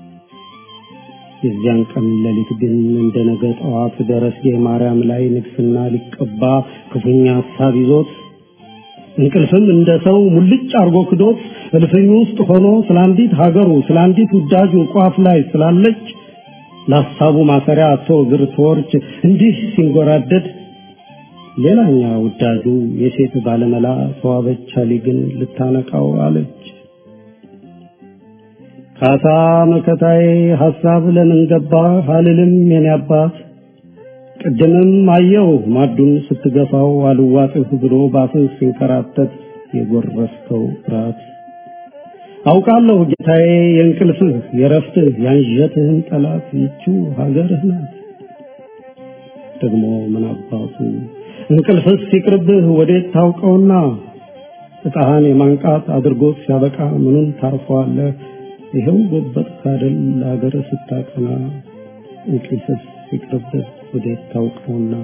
የዚያን ቀን ሌሊት ግን እንደ ነገ ጠዋት ደረስጌ ማርያም ላይ ንግስና ሊቀባ ክፉኛ ሀሳብ ይዞት እንቅልፍም እንደ ሰው ሙልጭ አርጎ ክዶት እልፍኙ ውስጥ ሆኖ ስለ አንዲት ሀገሩ ስለ አንዲት ውዳጁ ቋፍ ላይ ስላለች ለሀሳቡ ማሰሪያ አቶ እግር ተወርች እንዲህ ሲንጎራደድ ሌላኛ ውዳጁ የሴት ባለመላ ተዋበች አሊ ግን ልታነቃው አለች። ካሳ መከታዬ ሐሳብ ለምን ገባ አልልም የኔ አባት ቅድምም አየው ማዱን ስትገፋው አልዋጥህ ብሎ ባፍህ ሲንከራተት የጎረስከው ፍርሃት አውቃለሁ ጌታዬ የእንቅልፍህ የረፍትህ ያንዠትህን ጠላት ይችው ሀገርህ ናት። ደግሞ ምን አባቱ እንቅልፍስ ሲቅርብህ ወዴት ታውቀውና እጣህን የማንቃት አድርጎት ሲያበቃ ምኑን ታርፈዋለህ? ይኸው ጎበጥ ካደል ለሀገር ስታቀና እንቅልፍስ ሲቅርብህ ወዴት ታውቀውና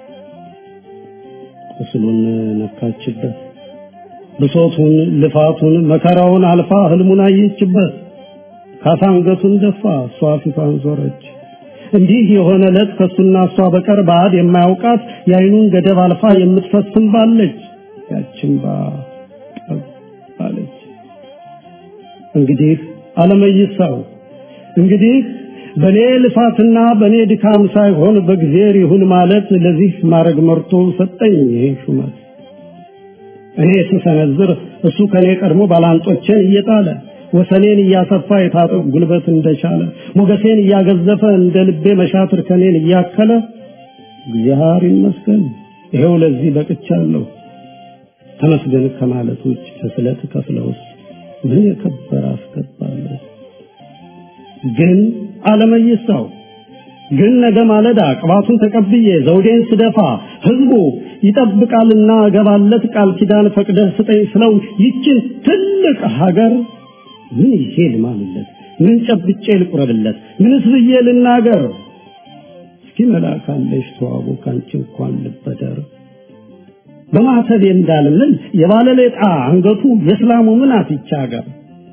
ቁስሉን ነካችበት ብሶቱን ልፋቱን መከራውን አልፋ ህልሙን አየችበት ካሳ አንገቱን ደፋ እሷ ፊቷን ዞረች እንዲህ የሆነ ዕለት ከሱና እሷ በቀር ባዕድ የማያውቃት የአይኑን ገደብ አልፋ የምትፈስም ባለች ያችን ባ ባለች እንግዲህ አለመይሳው እንግዲህ በኔ ልፋትና በኔ ድካም ሳይሆን በእግዚአብሔር ይሁን ማለት ለዚህ ማድረግ መርቶ ሰጠኝ ይሄ ሹመት እኔ ስሰነዝር እሱ ከኔ ቀድሞ ባላንጦቼን እየጣለ ወሰኔን እያሰፋ የታጠቅ ጉልበት እንደቻለ ሞገሴን እያገዘፈ እንደ ልቤ መሻትር ከኔን እያከለ እግዚአብሔር ይመስገን ይሄው ለዚህ በቅቻለሁ። ተመስገን ከማለት ውጭ ከስለት ከፍለውስ ምን የከበረ አስገባለሁ። ግን አለመይሳው ግን ነገ ማለዳ ቅባቱን ተቀብዬ ዘውዴን ስደፋ ህዝቡ ይጠብቃልና እገባለት ቃል ኪዳን ፈቅደህ ስጠኝ ስለው ይችን ትልቅ ሀገር ምን ይዤ ልማልለት? ምን ጨብጬ ልቁረብለት? ምንስ ብዬ ልናገር? እስኪ መላካለሽ ተዋቡ ካንቺ እንኳን ልበደር በማተቤ እንዳልምል የባለሌጣ አንገቱ የእስላሙ ምን አትቻ ሀገር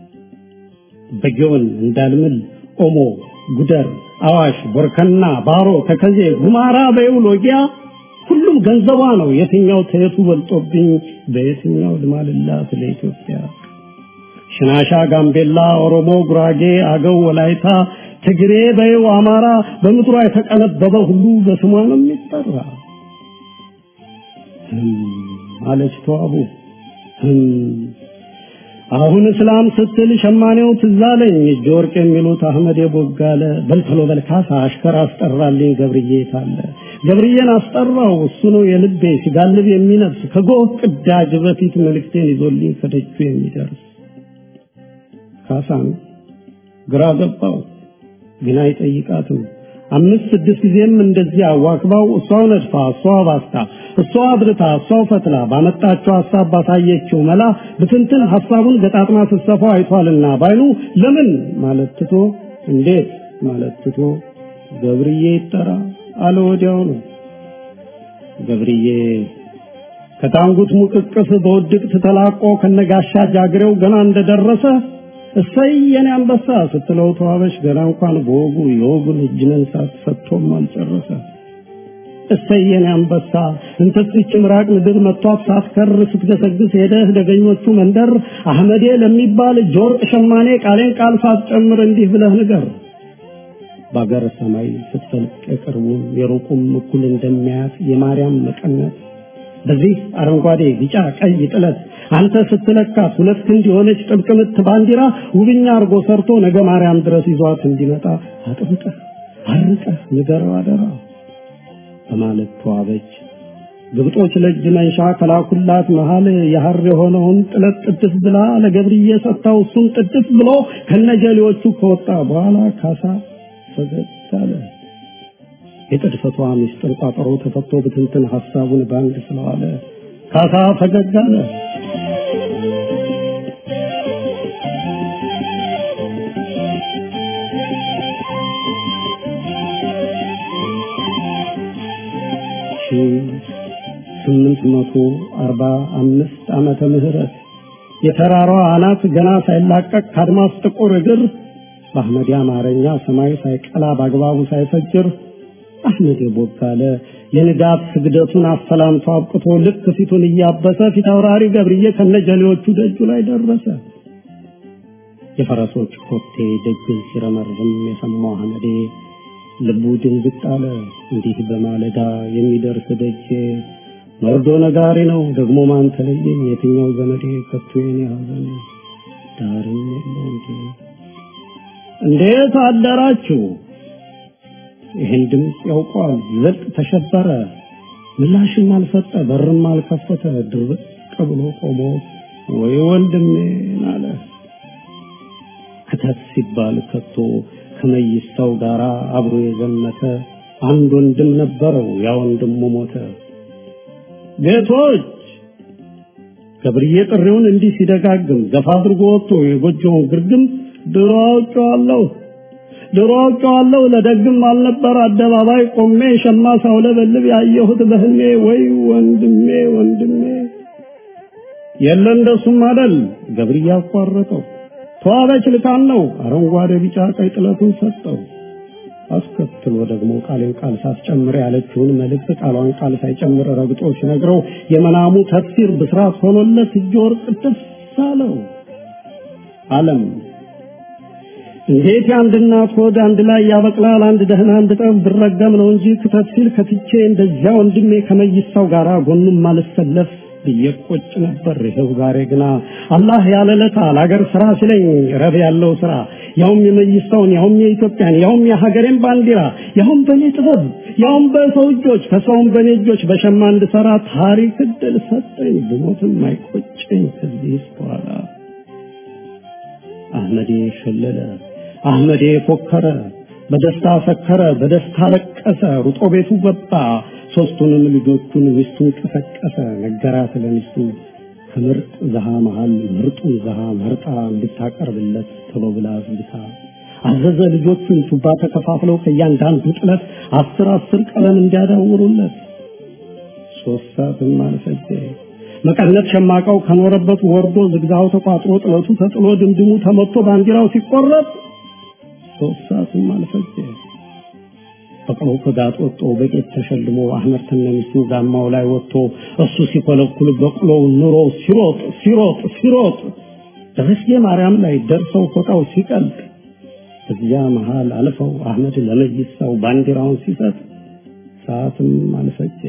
በጊዮን እንዳልምል ኦሞ፣ ጉደር፣ አዋሽ፣ ቦርከና፣ ባሮ፣ ተከዜ፣ ጉማራ በይው ሎጊያ ሁሉም ገንዘቧ ነው። የትኛው ተየቱ በልጦብኝ በየትኛው ልማልላት ለኢትዮጵያ ሽናሻ፣ ጋምቤላ፣ ኦሮሞ፣ ጉራጌ፣ አገው፣ ወላይታ፣ ትግሬ፣ በይው፣ አማራ በምድሯ የተቀነበበ ሁሉ በስሟ ነው የሚጠራ። አለች ተዋቡ አሁን እስላም ስትል ሸማኔው ትዝ አለኝ እጅ ወርቅ የሚሉት አህመድ የቦጋለ በልተሎ በልካሳ አሽከር አስጠራልኝ ገብርዬ ታለ ገብርዬን አስጠራው እሱ ነው የልቤ ሲጋልብ የሚነፍስ ከጎህ ቅዳጅ በፊት መልእክቴን ይዞልኝ ከደጁ የሚደርስ ካሳን ግራ ገባው ግን አይጠይቃትም አምስት ስድስት ጊዜም እንደዚህ አዋክባው እሷው ነድፋ እሷው ባስታ እሷው አብርታ እሷው ፈትላ ባመጣችው ሀሳብ ባሳየችው መላ ብትንትን ሀሳቡን ገጣጥማ ስትሰፋው አይቷልና ባይኑ ለምን ማለት ትቶ እንዴት ማለት ትቶ ገብርዬ ይጠራ አለ ወዲያው ነው ገብርዬ ከታንጉት ሙቅቅስ በውድቅት ተላቆ ከነጋሻ ጃግሬው ገና እንደደረሰ እሰይ የኔ አንበሳ ስትለው ተዋበሽ ገና እንኳን በወጉ የወጉን እጅ መንሳት ሰጥቶም አልጨረሰ። እሰይ የኔ አንበሳ እንተስች ምራቅ ምድር መጥቷት ሳትከር ስትገሰግስ ሄደህ ደገኞቹ መንደር አህመዴ ለሚባል እጅ ወርቅ ሸማኔ ቃሌን ቃል ሳትጨምር እንዲህ ብለህ ንገር። በአገር ሰማይ ስትፈልቅ የቅርቡም የሩቁም እኩል እንደሚያያት የማርያም መቀነት በዚህ አረንጓዴ ቢጫ ቀይ ጥለት አንተ ስትለካት ሁለት ክንድ የሆነች ጥብቅ ምት ባንዲራ ውብኛ አርጎ ሰርቶ ነገ ማርያም ድረስ ይዟት እንዲመጣ አጥብቀህ አርቀህ ንገረው አደራ በማለት ተዋበች። ግብጦች ለእጅ መንሻ ከላኩላት መሃል የሐር የሆነውን ጥለት ጥድፍ ብላ ለገብርዬ ሰጥታው እሱም ጥድፍ ብሎ ከነጀሌዎቹ ከወጣ በኋላ ካሳ ፈገግ አለ። የጥድፈቷ ምስጢር ቋጠሮ ተፈቶ ብትንትን ሐሳቡን ባንድ ስለዋለ ካሳ ፈገግ አለ። ስምንት መቶ አርባ አምስት ዓመተ ምህረት የተራራዋ አናት ገና ሳይላቀቅ ከአድማስ ጥቁር እግር በአህመድ አማርኛ ሰማይ ሳይቀላ በአግባቡ ሳይፈጅር አህመድ ቦጋለ የንጋት ስግደቱን አሰላምቶ አብቅቶ ልክ ፊቱን እያበሰ ፊት አውራሪ ገብርዬ ከነጀሌዎቹ ደጁ ላይ ደረሰ። የፈረሶች ኮቴ ደጅን ሲረመርም የሰማው አህመዴ ልቡ ድንግጥ አለ። እንዲህ በማለዳ የሚደርስ ደጄ መርዶ ነጋሪ ነው ደግሞ ማን ተለየኝ? የትኛው ዘመዴ ከቶ የኔ ሐዘን ዳርም የለው እንዴ? እንዴት አደራችሁ? ይህን ድምፅ ያውቋል። ይበልጥ ተሸበረ። ምላሽም አልሰጠ፣ በርም አልከፈተ። ድርቅ ብሎ ቆሞ ወይ ወንድሜን አለ። ክተት ሲባል ከቶ ከመይሳው ጋር አብሮ የዘመተ አንድ ወንድም ነበረው። ያ ወንድሙ ሞተ። ጌቶች ገብርዬ ጥሪውን እንዲህ ሲደጋግም ገፋ አድርጎ ወጥቶ የጎጆውን ግርግም ድሮ አውቄዋለሁ ድሮ አውቄዋለሁ ለደግም አልነበር አደባባይ ቆሜ ሸማ ሳውለበልብ ያየሁት በህልሜ ወይ ወንድሜ ወንድሜ የለ እንደሱም አደል ገብርዬ አቋረጠው ተዋበች ልካን ነው አረንጓዴ ቢጫ ቀይ ጥለቱን ሰጠው አስከትሎ ደግሞ ቃሌን ቃል ሳትጨምር ያለችውን መልእክት ቃሏን ቃል ሳይጨምር ረግጦ ሲነግረው የመናሙ ተፍሲር ብስራት ሆኖለት እጅ ወርቅ ደስ አለው አለም እንዴት የአንድ እናት ሆድ አንድ ላይ ያበቅላል? አንድ ደህና አንድ ጠብ ብረገም ነው እንጂ ክተት ሲል ከትቼ እንደዚያ ወንድሜ ከመይሳው ጋር ጎኑም ማልሰለፍ ብዬ ቆጭ ነበር። ይኸው ዛሬ ግና አላህ ያለለታ ለአገር ስራ ሲለኝ ረብ ያለው ስራ ያውም የመይሳውን ያውም የኢትዮጵያን ያውም የሀገሬን ባንዲራ ያውም በእኔ ጥበብ ያውም በሰው እጆች ከሰውም በእኔ እጆች በሸማ እንድሰራ ታሪክ እድል ሰጠኝ። ብሞትም አይቆጨኝ ከዚህ በኋላ አህመዴ ሸለለ፣ አህመዴ ፎከረ፣ በደስታ ሰከረ፣ በደስታ ለቀሰ፣ ሩጦ ቤቱ ገባ። ሶስቱንም ልጆቹን ሚስቱን ቀሰቀሰ፣ ነገራት ለሚስቱ ከምርጥ ዘሃ መሃል ምርጡን ዘሃ መርጣ እንድታቀርብለት ቶሎ ብላ አዝግታ አዘዘ። ልጆቹን ቱባ ተከፋፍለው ከእያንዳንዱ ጥለት አስር አስር ቀለም እንዲያዳውሩለት ሶስት ሰዓትም አልፈጀ። መቀነት ሸማቃው ከኖረበት ወርዶ ዝግዛው ተቋጥሮ ጥለቱ ተጥሎ ድምድሙ ተመቶ ባንዲራው ሲቆረጥ ሶስት ሰዓትም አልፈጀ። ፈቅሮ ከጋጥ ወጥቶ በቄት ተሸልሞ አህመድ ተነሚስቱ ጋማው ላይ ወጥቶ እሱ ሲኮለኩል በቅሎው ኑሮ ሲሮጥ ሲሮጥ ሲሮጥ ደረስጌ ማርያም ላይ ደርሰው ፎጣው ሲቀልጥ እዚያ መሃል አልፈው አህመድ ለመይሳው ባንዲራውን ሲሰጥ ሰዓትም አልፈጀ።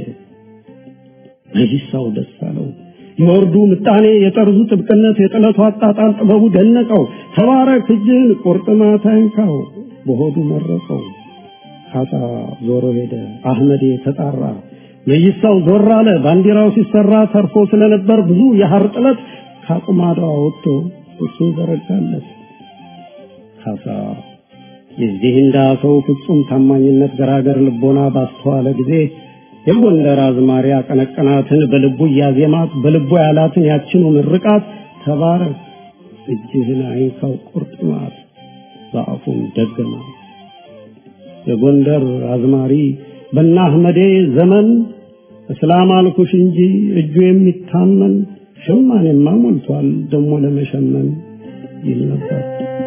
መይሳው ደስ አለው። የወርዱ ምጣኔ፣ የጠርዙ ጥብቅነት፣ የጥለቱ አጣጣል ጥበቡ ደነቀው። ተባረክ እጅን ቁርጥማት አይንካው በሆዱ መረቀው። ካሳ ዞሮ ሄደ። አህመዴ ተጣራ። መይሳው ዞር አለ። ባንዲራው ሲሰራ ተርፎ ስለነበር ብዙ የሐር ጥለት ከአቁማዳው ወጥቶ እሱን ዘረጋለት። ካሳ የዚህ እንዳ ሰው ፍጹም ታማኝነት ገራገር ልቦና ባስተዋለ ጊዜ የጎንደር አዝማሪ አቀነቀናትን በልቡ እያዜማት በልቡ ያላትን ያችኑ ምርቃት ተባረክ እጅህን አይንካው ቁርጥማት በአፉም ደገማት። የጎንደር አዝማሪ በና አህመዴ ዘመን እስላም አልኩሽ እንጂ እጁ የሚታመን ሸማኔማ ሞልቷል ደሞ ለመሸመን ይል ነበር።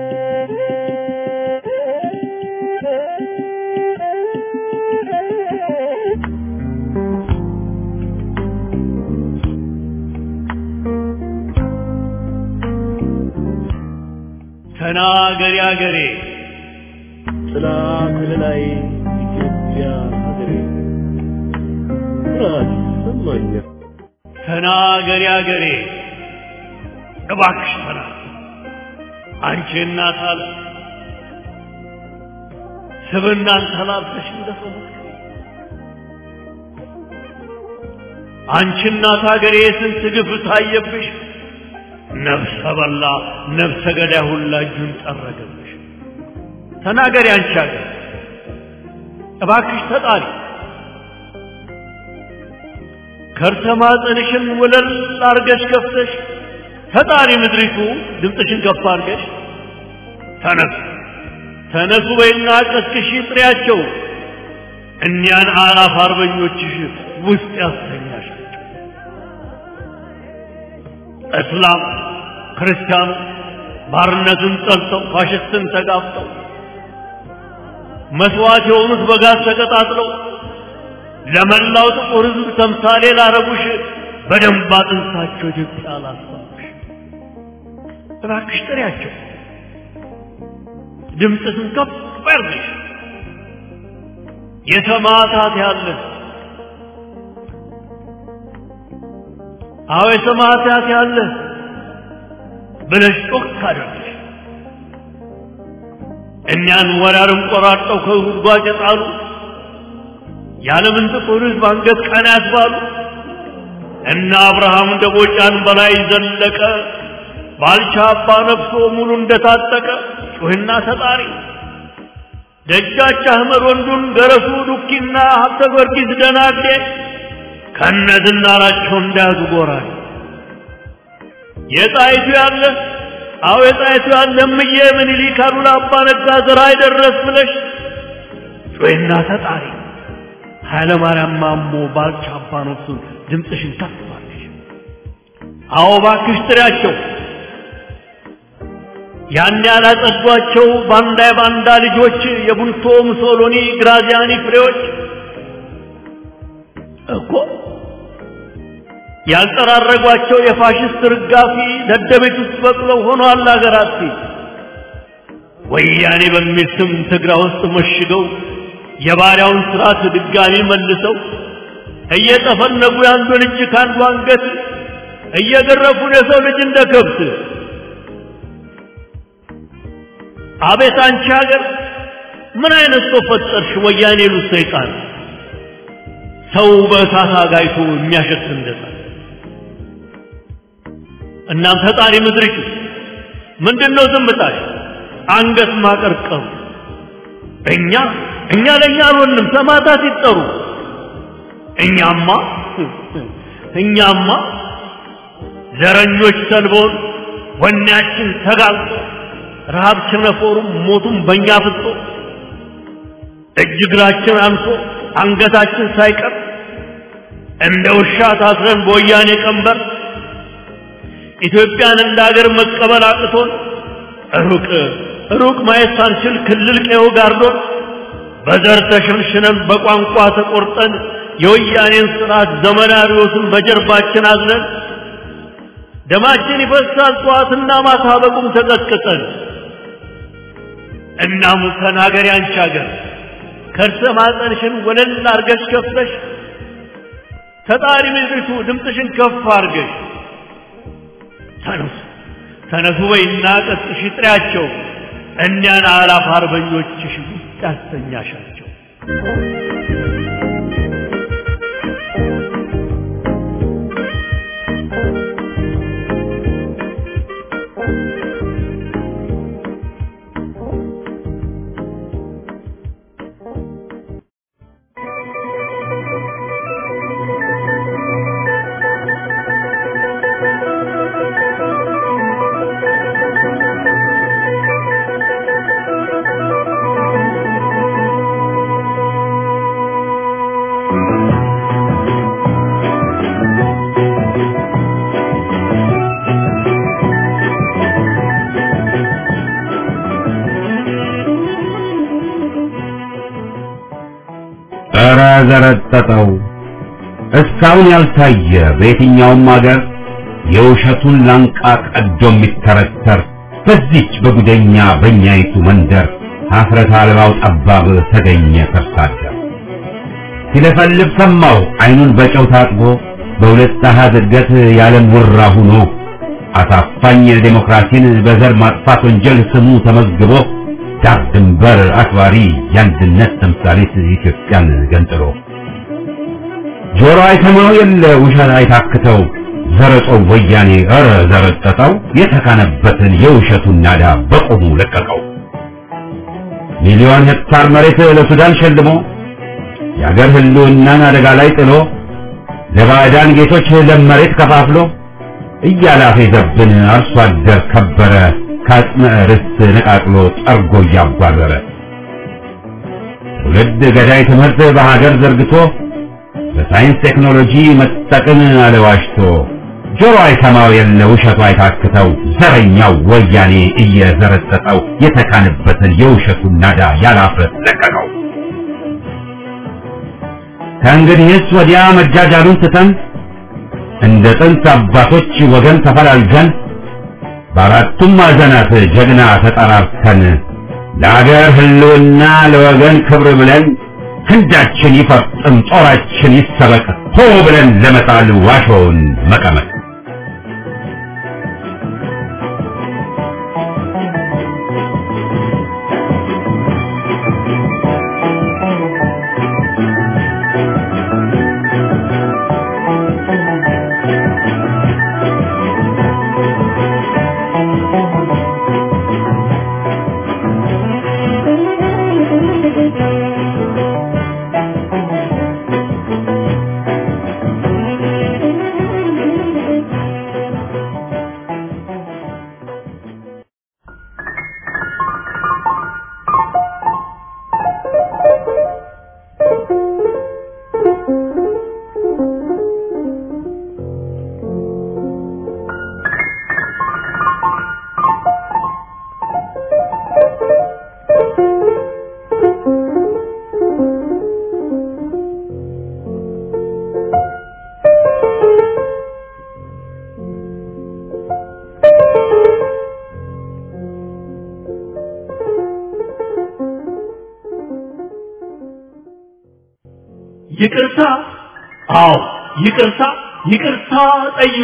ተናገሪ አገሬ ጥላ ከለላይ ኢትዮጵያ ሀገሬ ኩራት ይሰማኛል። ተናገሪ አገሬ እባክሽ ተናገሪ አንቺ እናት አለ ስብናን ተላብሰሽ እንደፈለግሽ አንቺ እናት ሀገሬ ስንት ግፍ ታየብሽ ነፍሰ በላ ነፍሰ ገዳይ ሁላ እጁን ጠረገብሽ። ተናገሪ አንቺ ሀገር እባክሽ ተጣሪ ከርሰ ማፀንሽን ወለል አርገሽ ከፍተሽ ተጣሪ ምድሪቱ ድምፅሽን ከፍ አርገሽ ተነሱ ተነሱ በይና ቀስቅሺ ጥሪያቸው እኒያን አላፍ አርበኞችሽ ውስጥ ያስተኛሻቸው እስላም ክርስቲያኑ ባርነትን ጠልተው ፋሽስትን ተጋፍጠው መስዋዕት የሆኑት በጋዝ ተቀጣጥለው ለመላው ጥቁር ሕዝብ ተምሳሌ ላረጉሽ በደንብ አጥንታቸው ኢትዮጵያ ላስባሽ እባክሽ ጥሪያቸው፣ ድምፅሽን ከፍ ያርግሽ። የሰማዕታት ያለህ አዎ የሰማዕታት ያለህ ብለሽ ጮክ አድርግሽ። እኛን ወራርም ቆራርጠው ከጉድጓድ የጣሉ የዓለምን ጥቁር ሕዝብ አንገት ቀና ያስባሉ እና አብርሃም ደቦጫን በላይ ዘለቀ ባልቻ አባ ነፍሶ ሙሉ እንደታጠቀ ጩህና ተጣሪ ደጃች አህመድ ወንዱን ገረሱ ዱኪና ሀብተ ጊዮርጊስ ደናዴ ከነዝናራቸው እንዳያዙ ጎራል የጣይቱ ያለ አዎ የጣይቱ ያለ እምዬ ምኒልክ አሉላ አባ ነጋ ዘራ አይደረስ ብለሽ ጩህና ተጣሪ ኃይለ ማርያም ማሞ ባልቻ አባ ነፍሱን ድምፅሽን ከፍ አድርገሽ አዎ እባክሽ ጥሪያቸው ያን ያላጸዷቸው ባንዳ የባንዳ ልጆች የቡልቶ ሙሶሎኒ ግራዚያኒ ፍሬዎች እኮ ያልጠራረጓቸው የፋሽስት ርጋፊ ደደቤት ውስጥ በቅለው ሆኗል አገራት ወያኔ በሚል ስም ትግራ ውስጥ መሽገው የባሪያውን ስርዓት ድጋሚ መልሰው እየጠፈነጉ የአንዱን እጅ ከአንዱ አንገት እየገረፉን የሰው ልጅ እንደ ከብት አቤት አንቺ ሀገር ምን አይነት ሰው ፈጠርሽ? ወያኔ ሉት ሰይጣን ሰው በእሳት አጋይቶ የሚያሸት እንደዛ። እናም ፈጣሪ ምድርሽ ምንድን ነው ዝምታሽ? አንገት ማቀርቀሩ እኛ እኛ ለእኛ አልሆንም ሰማዕታት ይጠሩ። እኛማ እኛማ ዘረኞች ሰልቦን ወኔያችን ተጋልጦ ረሃብ ቸነፈሩም ሞቱም በእኛ ፍጦ እጅ እግራችን አንሶ አንገታችን ሳይቀር እንደ ውሻ ታስረን በወያኔ ቀንበር ኢትዮጵያን እንደ ሀገር መቀበል አቅቶን ሩቅ ሩቅ ማየት ሳንችል ክልል ቀዮ ጋርዶን በዘር ተሸንሽነን በቋንቋ ተቆርጠን የወያኔን ስርዓት ዘመናዊዎትን በጀርባችን አዝለን ደማችን ይፈሳል ጠዋትና ማታ በቁም ተቀጥቅጠን። እናም ተናገሪ አንቺ አገር ከርሰ ማጠንሽን ወለል አርገሽ ከፍተሽ ተጣሪ ምድሪቱ ድምፅሽን ከፍ አርገሽ ተነሱ ተነሱ በይና ቀስቅሽ ጥሪያቸው እኒያን አላፍ አርበኞችሽ ውስጥ ያስተኛሻቸው። ኧረ ዘረጠጠው እስካሁን ያልታየ በየትኛውም አገር የውሸቱን ላንቃ ቀዶ የሚተረተር በዚች በጉደኛ በእኛይቱ መንደር ሀፍረት አልባው ጠባብ ተገኘ ተርሳደር ሲለፈልፍ ሰማው አይኑን በጨው ታጥቦ በሁለት አሃዝ እድገት ያለም ውራ ሁኖ አሳፋኝ ዴሞክራሲን በዘር ማጥፋት ወንጀል ስሙ ተመዝግቦ ዳር ድንበር አክባሪ የአንድነት ተምሳሌት ኢትዮጵያን ገንጥሎ ጆሮ አይሰማው የለ ውሸት አይታክተው ዘረጦው ወያኔ ኧረ ዘረጠጠው የተካነበትን የውሸቱን ናዳ በቆሙ ለቀቀው። ሚሊዮን ሄክታር መሬት ለሱዳን ሸልሞ የአገር ህልውናን አደጋ ላይ ጥሎ ለባዕዳን ጌቶች ለም መሬት ከፋፍሎ እያላፈ ዘብን አርሶ አደር ከበረ ከአጽመ ርስት ነቃቅሎ ጠርጎ እያባረረ ትውልድ ገዳይ ትምህርት በሀገር ዘርግቶ በሳይንስ ቴክኖሎጂ መጠቅን አለዋሽቶ ጆሮ አይሰማው የለ ውሸቱ አይታክተው ዘረኛው ወያኔ እየዘረጠጠው የተካነበትን የውሸቱን ናዳ ያላፍረት ለቀቀው። ከእንግዲህስ ወዲያ መጃጃሉን ትተን እንደ ጥንት አባቶች ወገን ተፈላልገን በአራቱም ማዕዘናት ጀግና ተጠራርተን ለአገር ህልውና ለወገን ክብር ብለን ክንዳችን ይፈርጥም ጦራችን ይሰበቅ ሆ ብለን ለመጣል ዋሾውን መቀመቅ ይቅርታ፣ አዎ ይቅርታ፣ ይቅርታ ጠይቁ።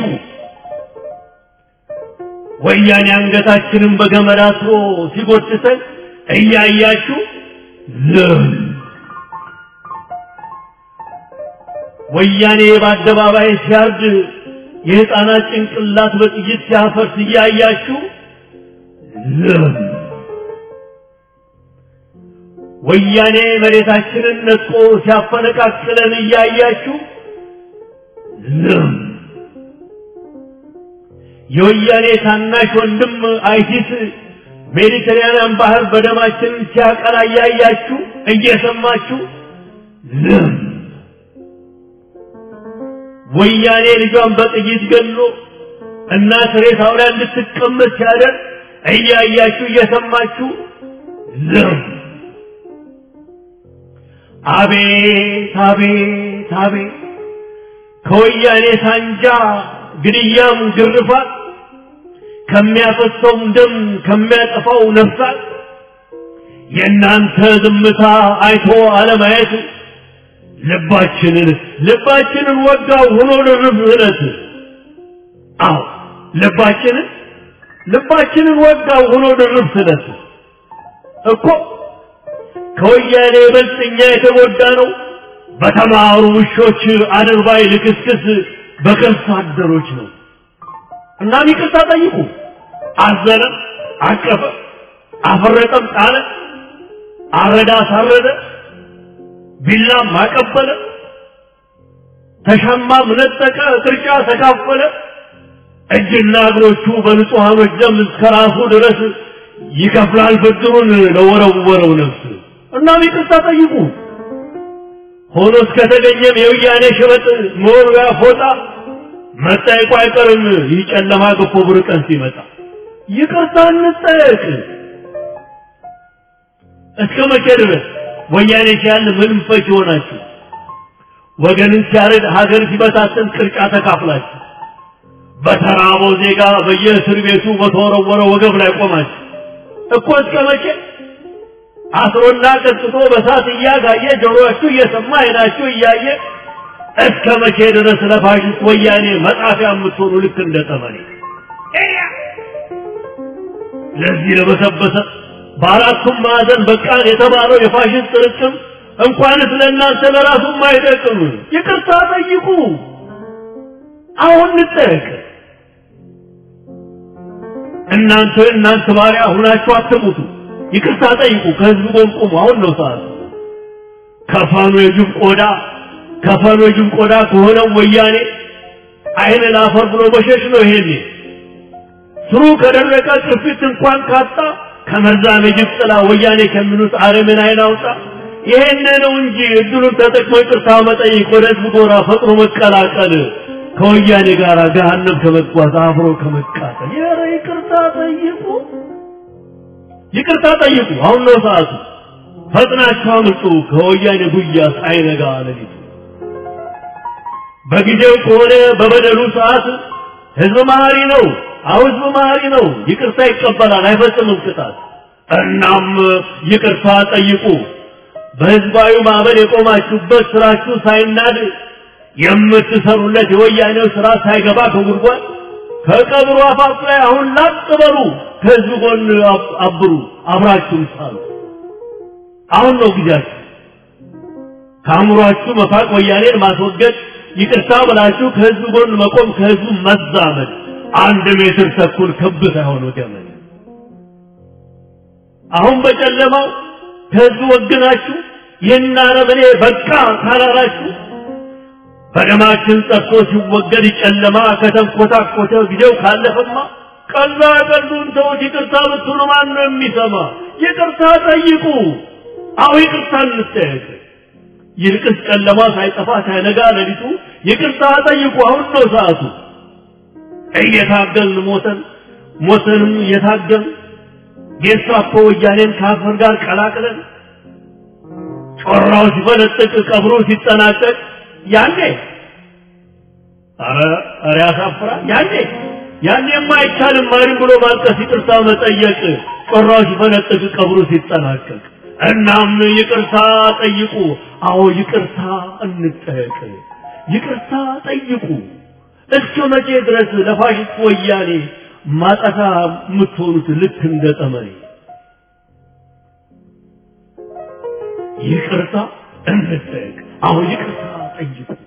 ወያኔ አንገታችንን በገመድ አስሮ ሲጎትተን እያያችሁ ዝም። ወያኔ በአደባባይ ሲያርድ የሕፃናት ጭንቅላት በጥይት ሲያፈርስ እያያችሁ ዝም። ወያኔ መሬታችንን ነጥቆ ሲያፈነቃቅለን እያያችሁ ዝም። የወያኔ ታናሽ ወንድም አይሲስ ሜዲተራንያን ባህር በደማችን ሲያቀላ እያያችሁ እየሰማችሁ ዝም። ወያኔ ልጇን በጥይት ገሎ እናት ሬሳው ላይ እንድትቀመጥ ሲያደርግ እያያችሁ እየሰማችሁ ዝም። አቤት አቤት አቤት ከወያኔ ሳንጃ ግድያም ግርፋት ከሚያፈሰውም ደም ከሚያጠፋው ነፍሳት የእናንተ ዝምታ አይቶ አለማየት ልባችንን ልባችንን ወጋው ሆኖ ድርብ እለት አዎ ልባችንን ልባችንን ወጋው ሆኖ ድርብ ስለት እኮ ከወያኔ ይበልጥ እኛ የተጎዳ ነው በተማሩ ውሾች አድርባይ ልክስክስ በከርሳ አደሮች ነው። እናም ይቅርታ ጠይቁ። አዘነ፣ አቀፈ፣ አፈረጠም፣ ጣለ፣ አረዳ፣ አሳረደ፣ ቢላም አቀበለ፣ ተሻማም ነጠቀ፣ ቅርጫ ተካፈለ። እጅና እግሮቹ በንጹሐኖች ደም እስከ ራሱ ድረስ ይከፍላል ብድሩን ለወረወረው ነፍስ። እናም ይቅርታ ጠይቁ። ሆኖ እስከተገኘም የወያኔ ሽበጥ መወርወያ ፎጣ መጠየቁ አይቀርም። ይህ ጨለማ ገፎ ብር ቀን ሲመጣ ይቅርታ እንጠየቅ። እስከ መቼ ድረስ ወያኔ ሲያል ምንም ፈች ይሆናችሁ? ወገንን ሲያረድ ሀገር ሲበታትን ቅርጫ ተካፍላችሁ በተራበው ዜጋ በየእስር ቤቱ በተወረወረ ወገብ ላይ ቆማችሁ እኮ እስከ መቼ አስሮና ቀጥቶ በሳት እያጋየ ጆሮአችሁ እየሰማ አይናችሁ እያየ እስከ መቼ ድረስ ለፋሽስት ወያኔ መጻፊያ የምትሆኑ ልክ እንደ ጠመኔ ለዚህ ለበሰበሰ በአራቱም ማዕዘን በቃን የተባለው የፋሽስት ጥርቅም እንኳንስ ለእናንተ ለራሱም አይጠቅም። ይቅርታ ጠይቁ። አሁን እንጠየቅ። እናንተ እናንተ ባሪያ ሁናችሁ አትሙቱ። ይቅርታ ጠይቁ። ከህዝብ ጎን ቁሙ። አሁን ነው ሰዓቱ። ከፈኑ የጅብ ቆዳ ከፈኑ የጅብ ቆዳ ከሆነው ወያኔ አይን ላፈር ብሎ መሸሽ ነው። ይሄኔ ስሩ ከደረቀ ቅርፊት እንኳን ካጣ ከመርዛም የጅብ ጥላ ወያኔ ከሚሉት አረምን አይን አውጣ። ይሄን ነው እንጂ እድሉን ተጠቅሞ ይቅርታ መጠየቅ፣ ወደ ህዝብ ጎራ ፈጥኖ መቀላቀል፣ ከወያኔ ጋር ገሃነም ከመጓዝ አብሮ ከመቃጠል። ኧረ ይቅርታ ጠይቁ። ይቅርታ ጠይቁ። አሁን ነው ሰዓቱ። ፈጥናችሁ አምልጡ ከወያኔ ጉያ ሳይነጋ ሌሊቱ። በጊዜው ከሆነ በበደሉ ሰዓት ህዝብ መሀሪ ነው። አሁ ህዝብ መሀሪ ነው። ይቅርታ ይቀበላል፣ አይፈጽምም ቅጣት። እናም ይቅርታ ጠይቁ። በህዝባዊ ማዕበል የቆማችሁበት ስራችሁ ሳይናድ የምትሰሩለት የወያኔው ስራ ሳይገባ ከጉድጓድ ከቀብሩ አፋፍ ላይ አሁን ላጥ በሉ። ከህዝብ ጎን አብሩ፣ አብራችሁ ሳሉ። አሁን ነው ጊዜያችሁ። ከአእምሯችሁ መፋቅ፣ ወያኔን ማስወገድ፣ ይቅርታ ብላችሁ ከህዝብ ጎን መቆም፣ ከህዝቡ መዛመድ። አንድ ሜትር ተኩል ክብ ሳይሆን ገመድ። አሁን በጨለማው ከህዝቡ ወግናችሁ ይህን አረመኔ በቃ ካላላችሁ በደማችን ጠፍቶ ሲወገድ ጨለማ ከተንኮታኮተ ጊዜው ካለፈማ ቀላ ቀሉን ተውት። ይቅርታ ብትሉ ማን ነው የሚሰማ? ይቅርታ ጠይቁ። አሁ ይቅርታ እንጠየቅ። ይልቅስ ጨለማ ሳይጠፋ ሳይነጋ ሌሊቱ ይቅርታ ጠይቁ። አሁን ነው ሰዓቱ። እየታገልን ሞተን ሞተንም እየታገልን ጌስታፖ ወያኔን ከአፈር ጋር ቀላቅለን ጮራው ሲፈነጥቅ ቀብሩ ሲጠናቀቅ ያኔ ኧረ ኧረ ያሳፍራል። ያኔ ያኔማ አይቻልም ማሪም ብሎ ማልቀስ፣ ይቅርታ መጠየቅ ጮራው ሲፈነጥቅ ቀብሩ ሲጠናቀቅ። እናም ይቅርታ ጠይቁ። አዎ ይቅርታ እንጠየቅ። ይቅርታ ጠይቁ። እስከ መቼ ድረስ ለፋሽስት ወያኔ ማጠፋ የምትሆኑት ልክ እንደ ጠመኔ? ይቅርታ እንጠየቅ። አዎ ይቅርታ ጠይቁ።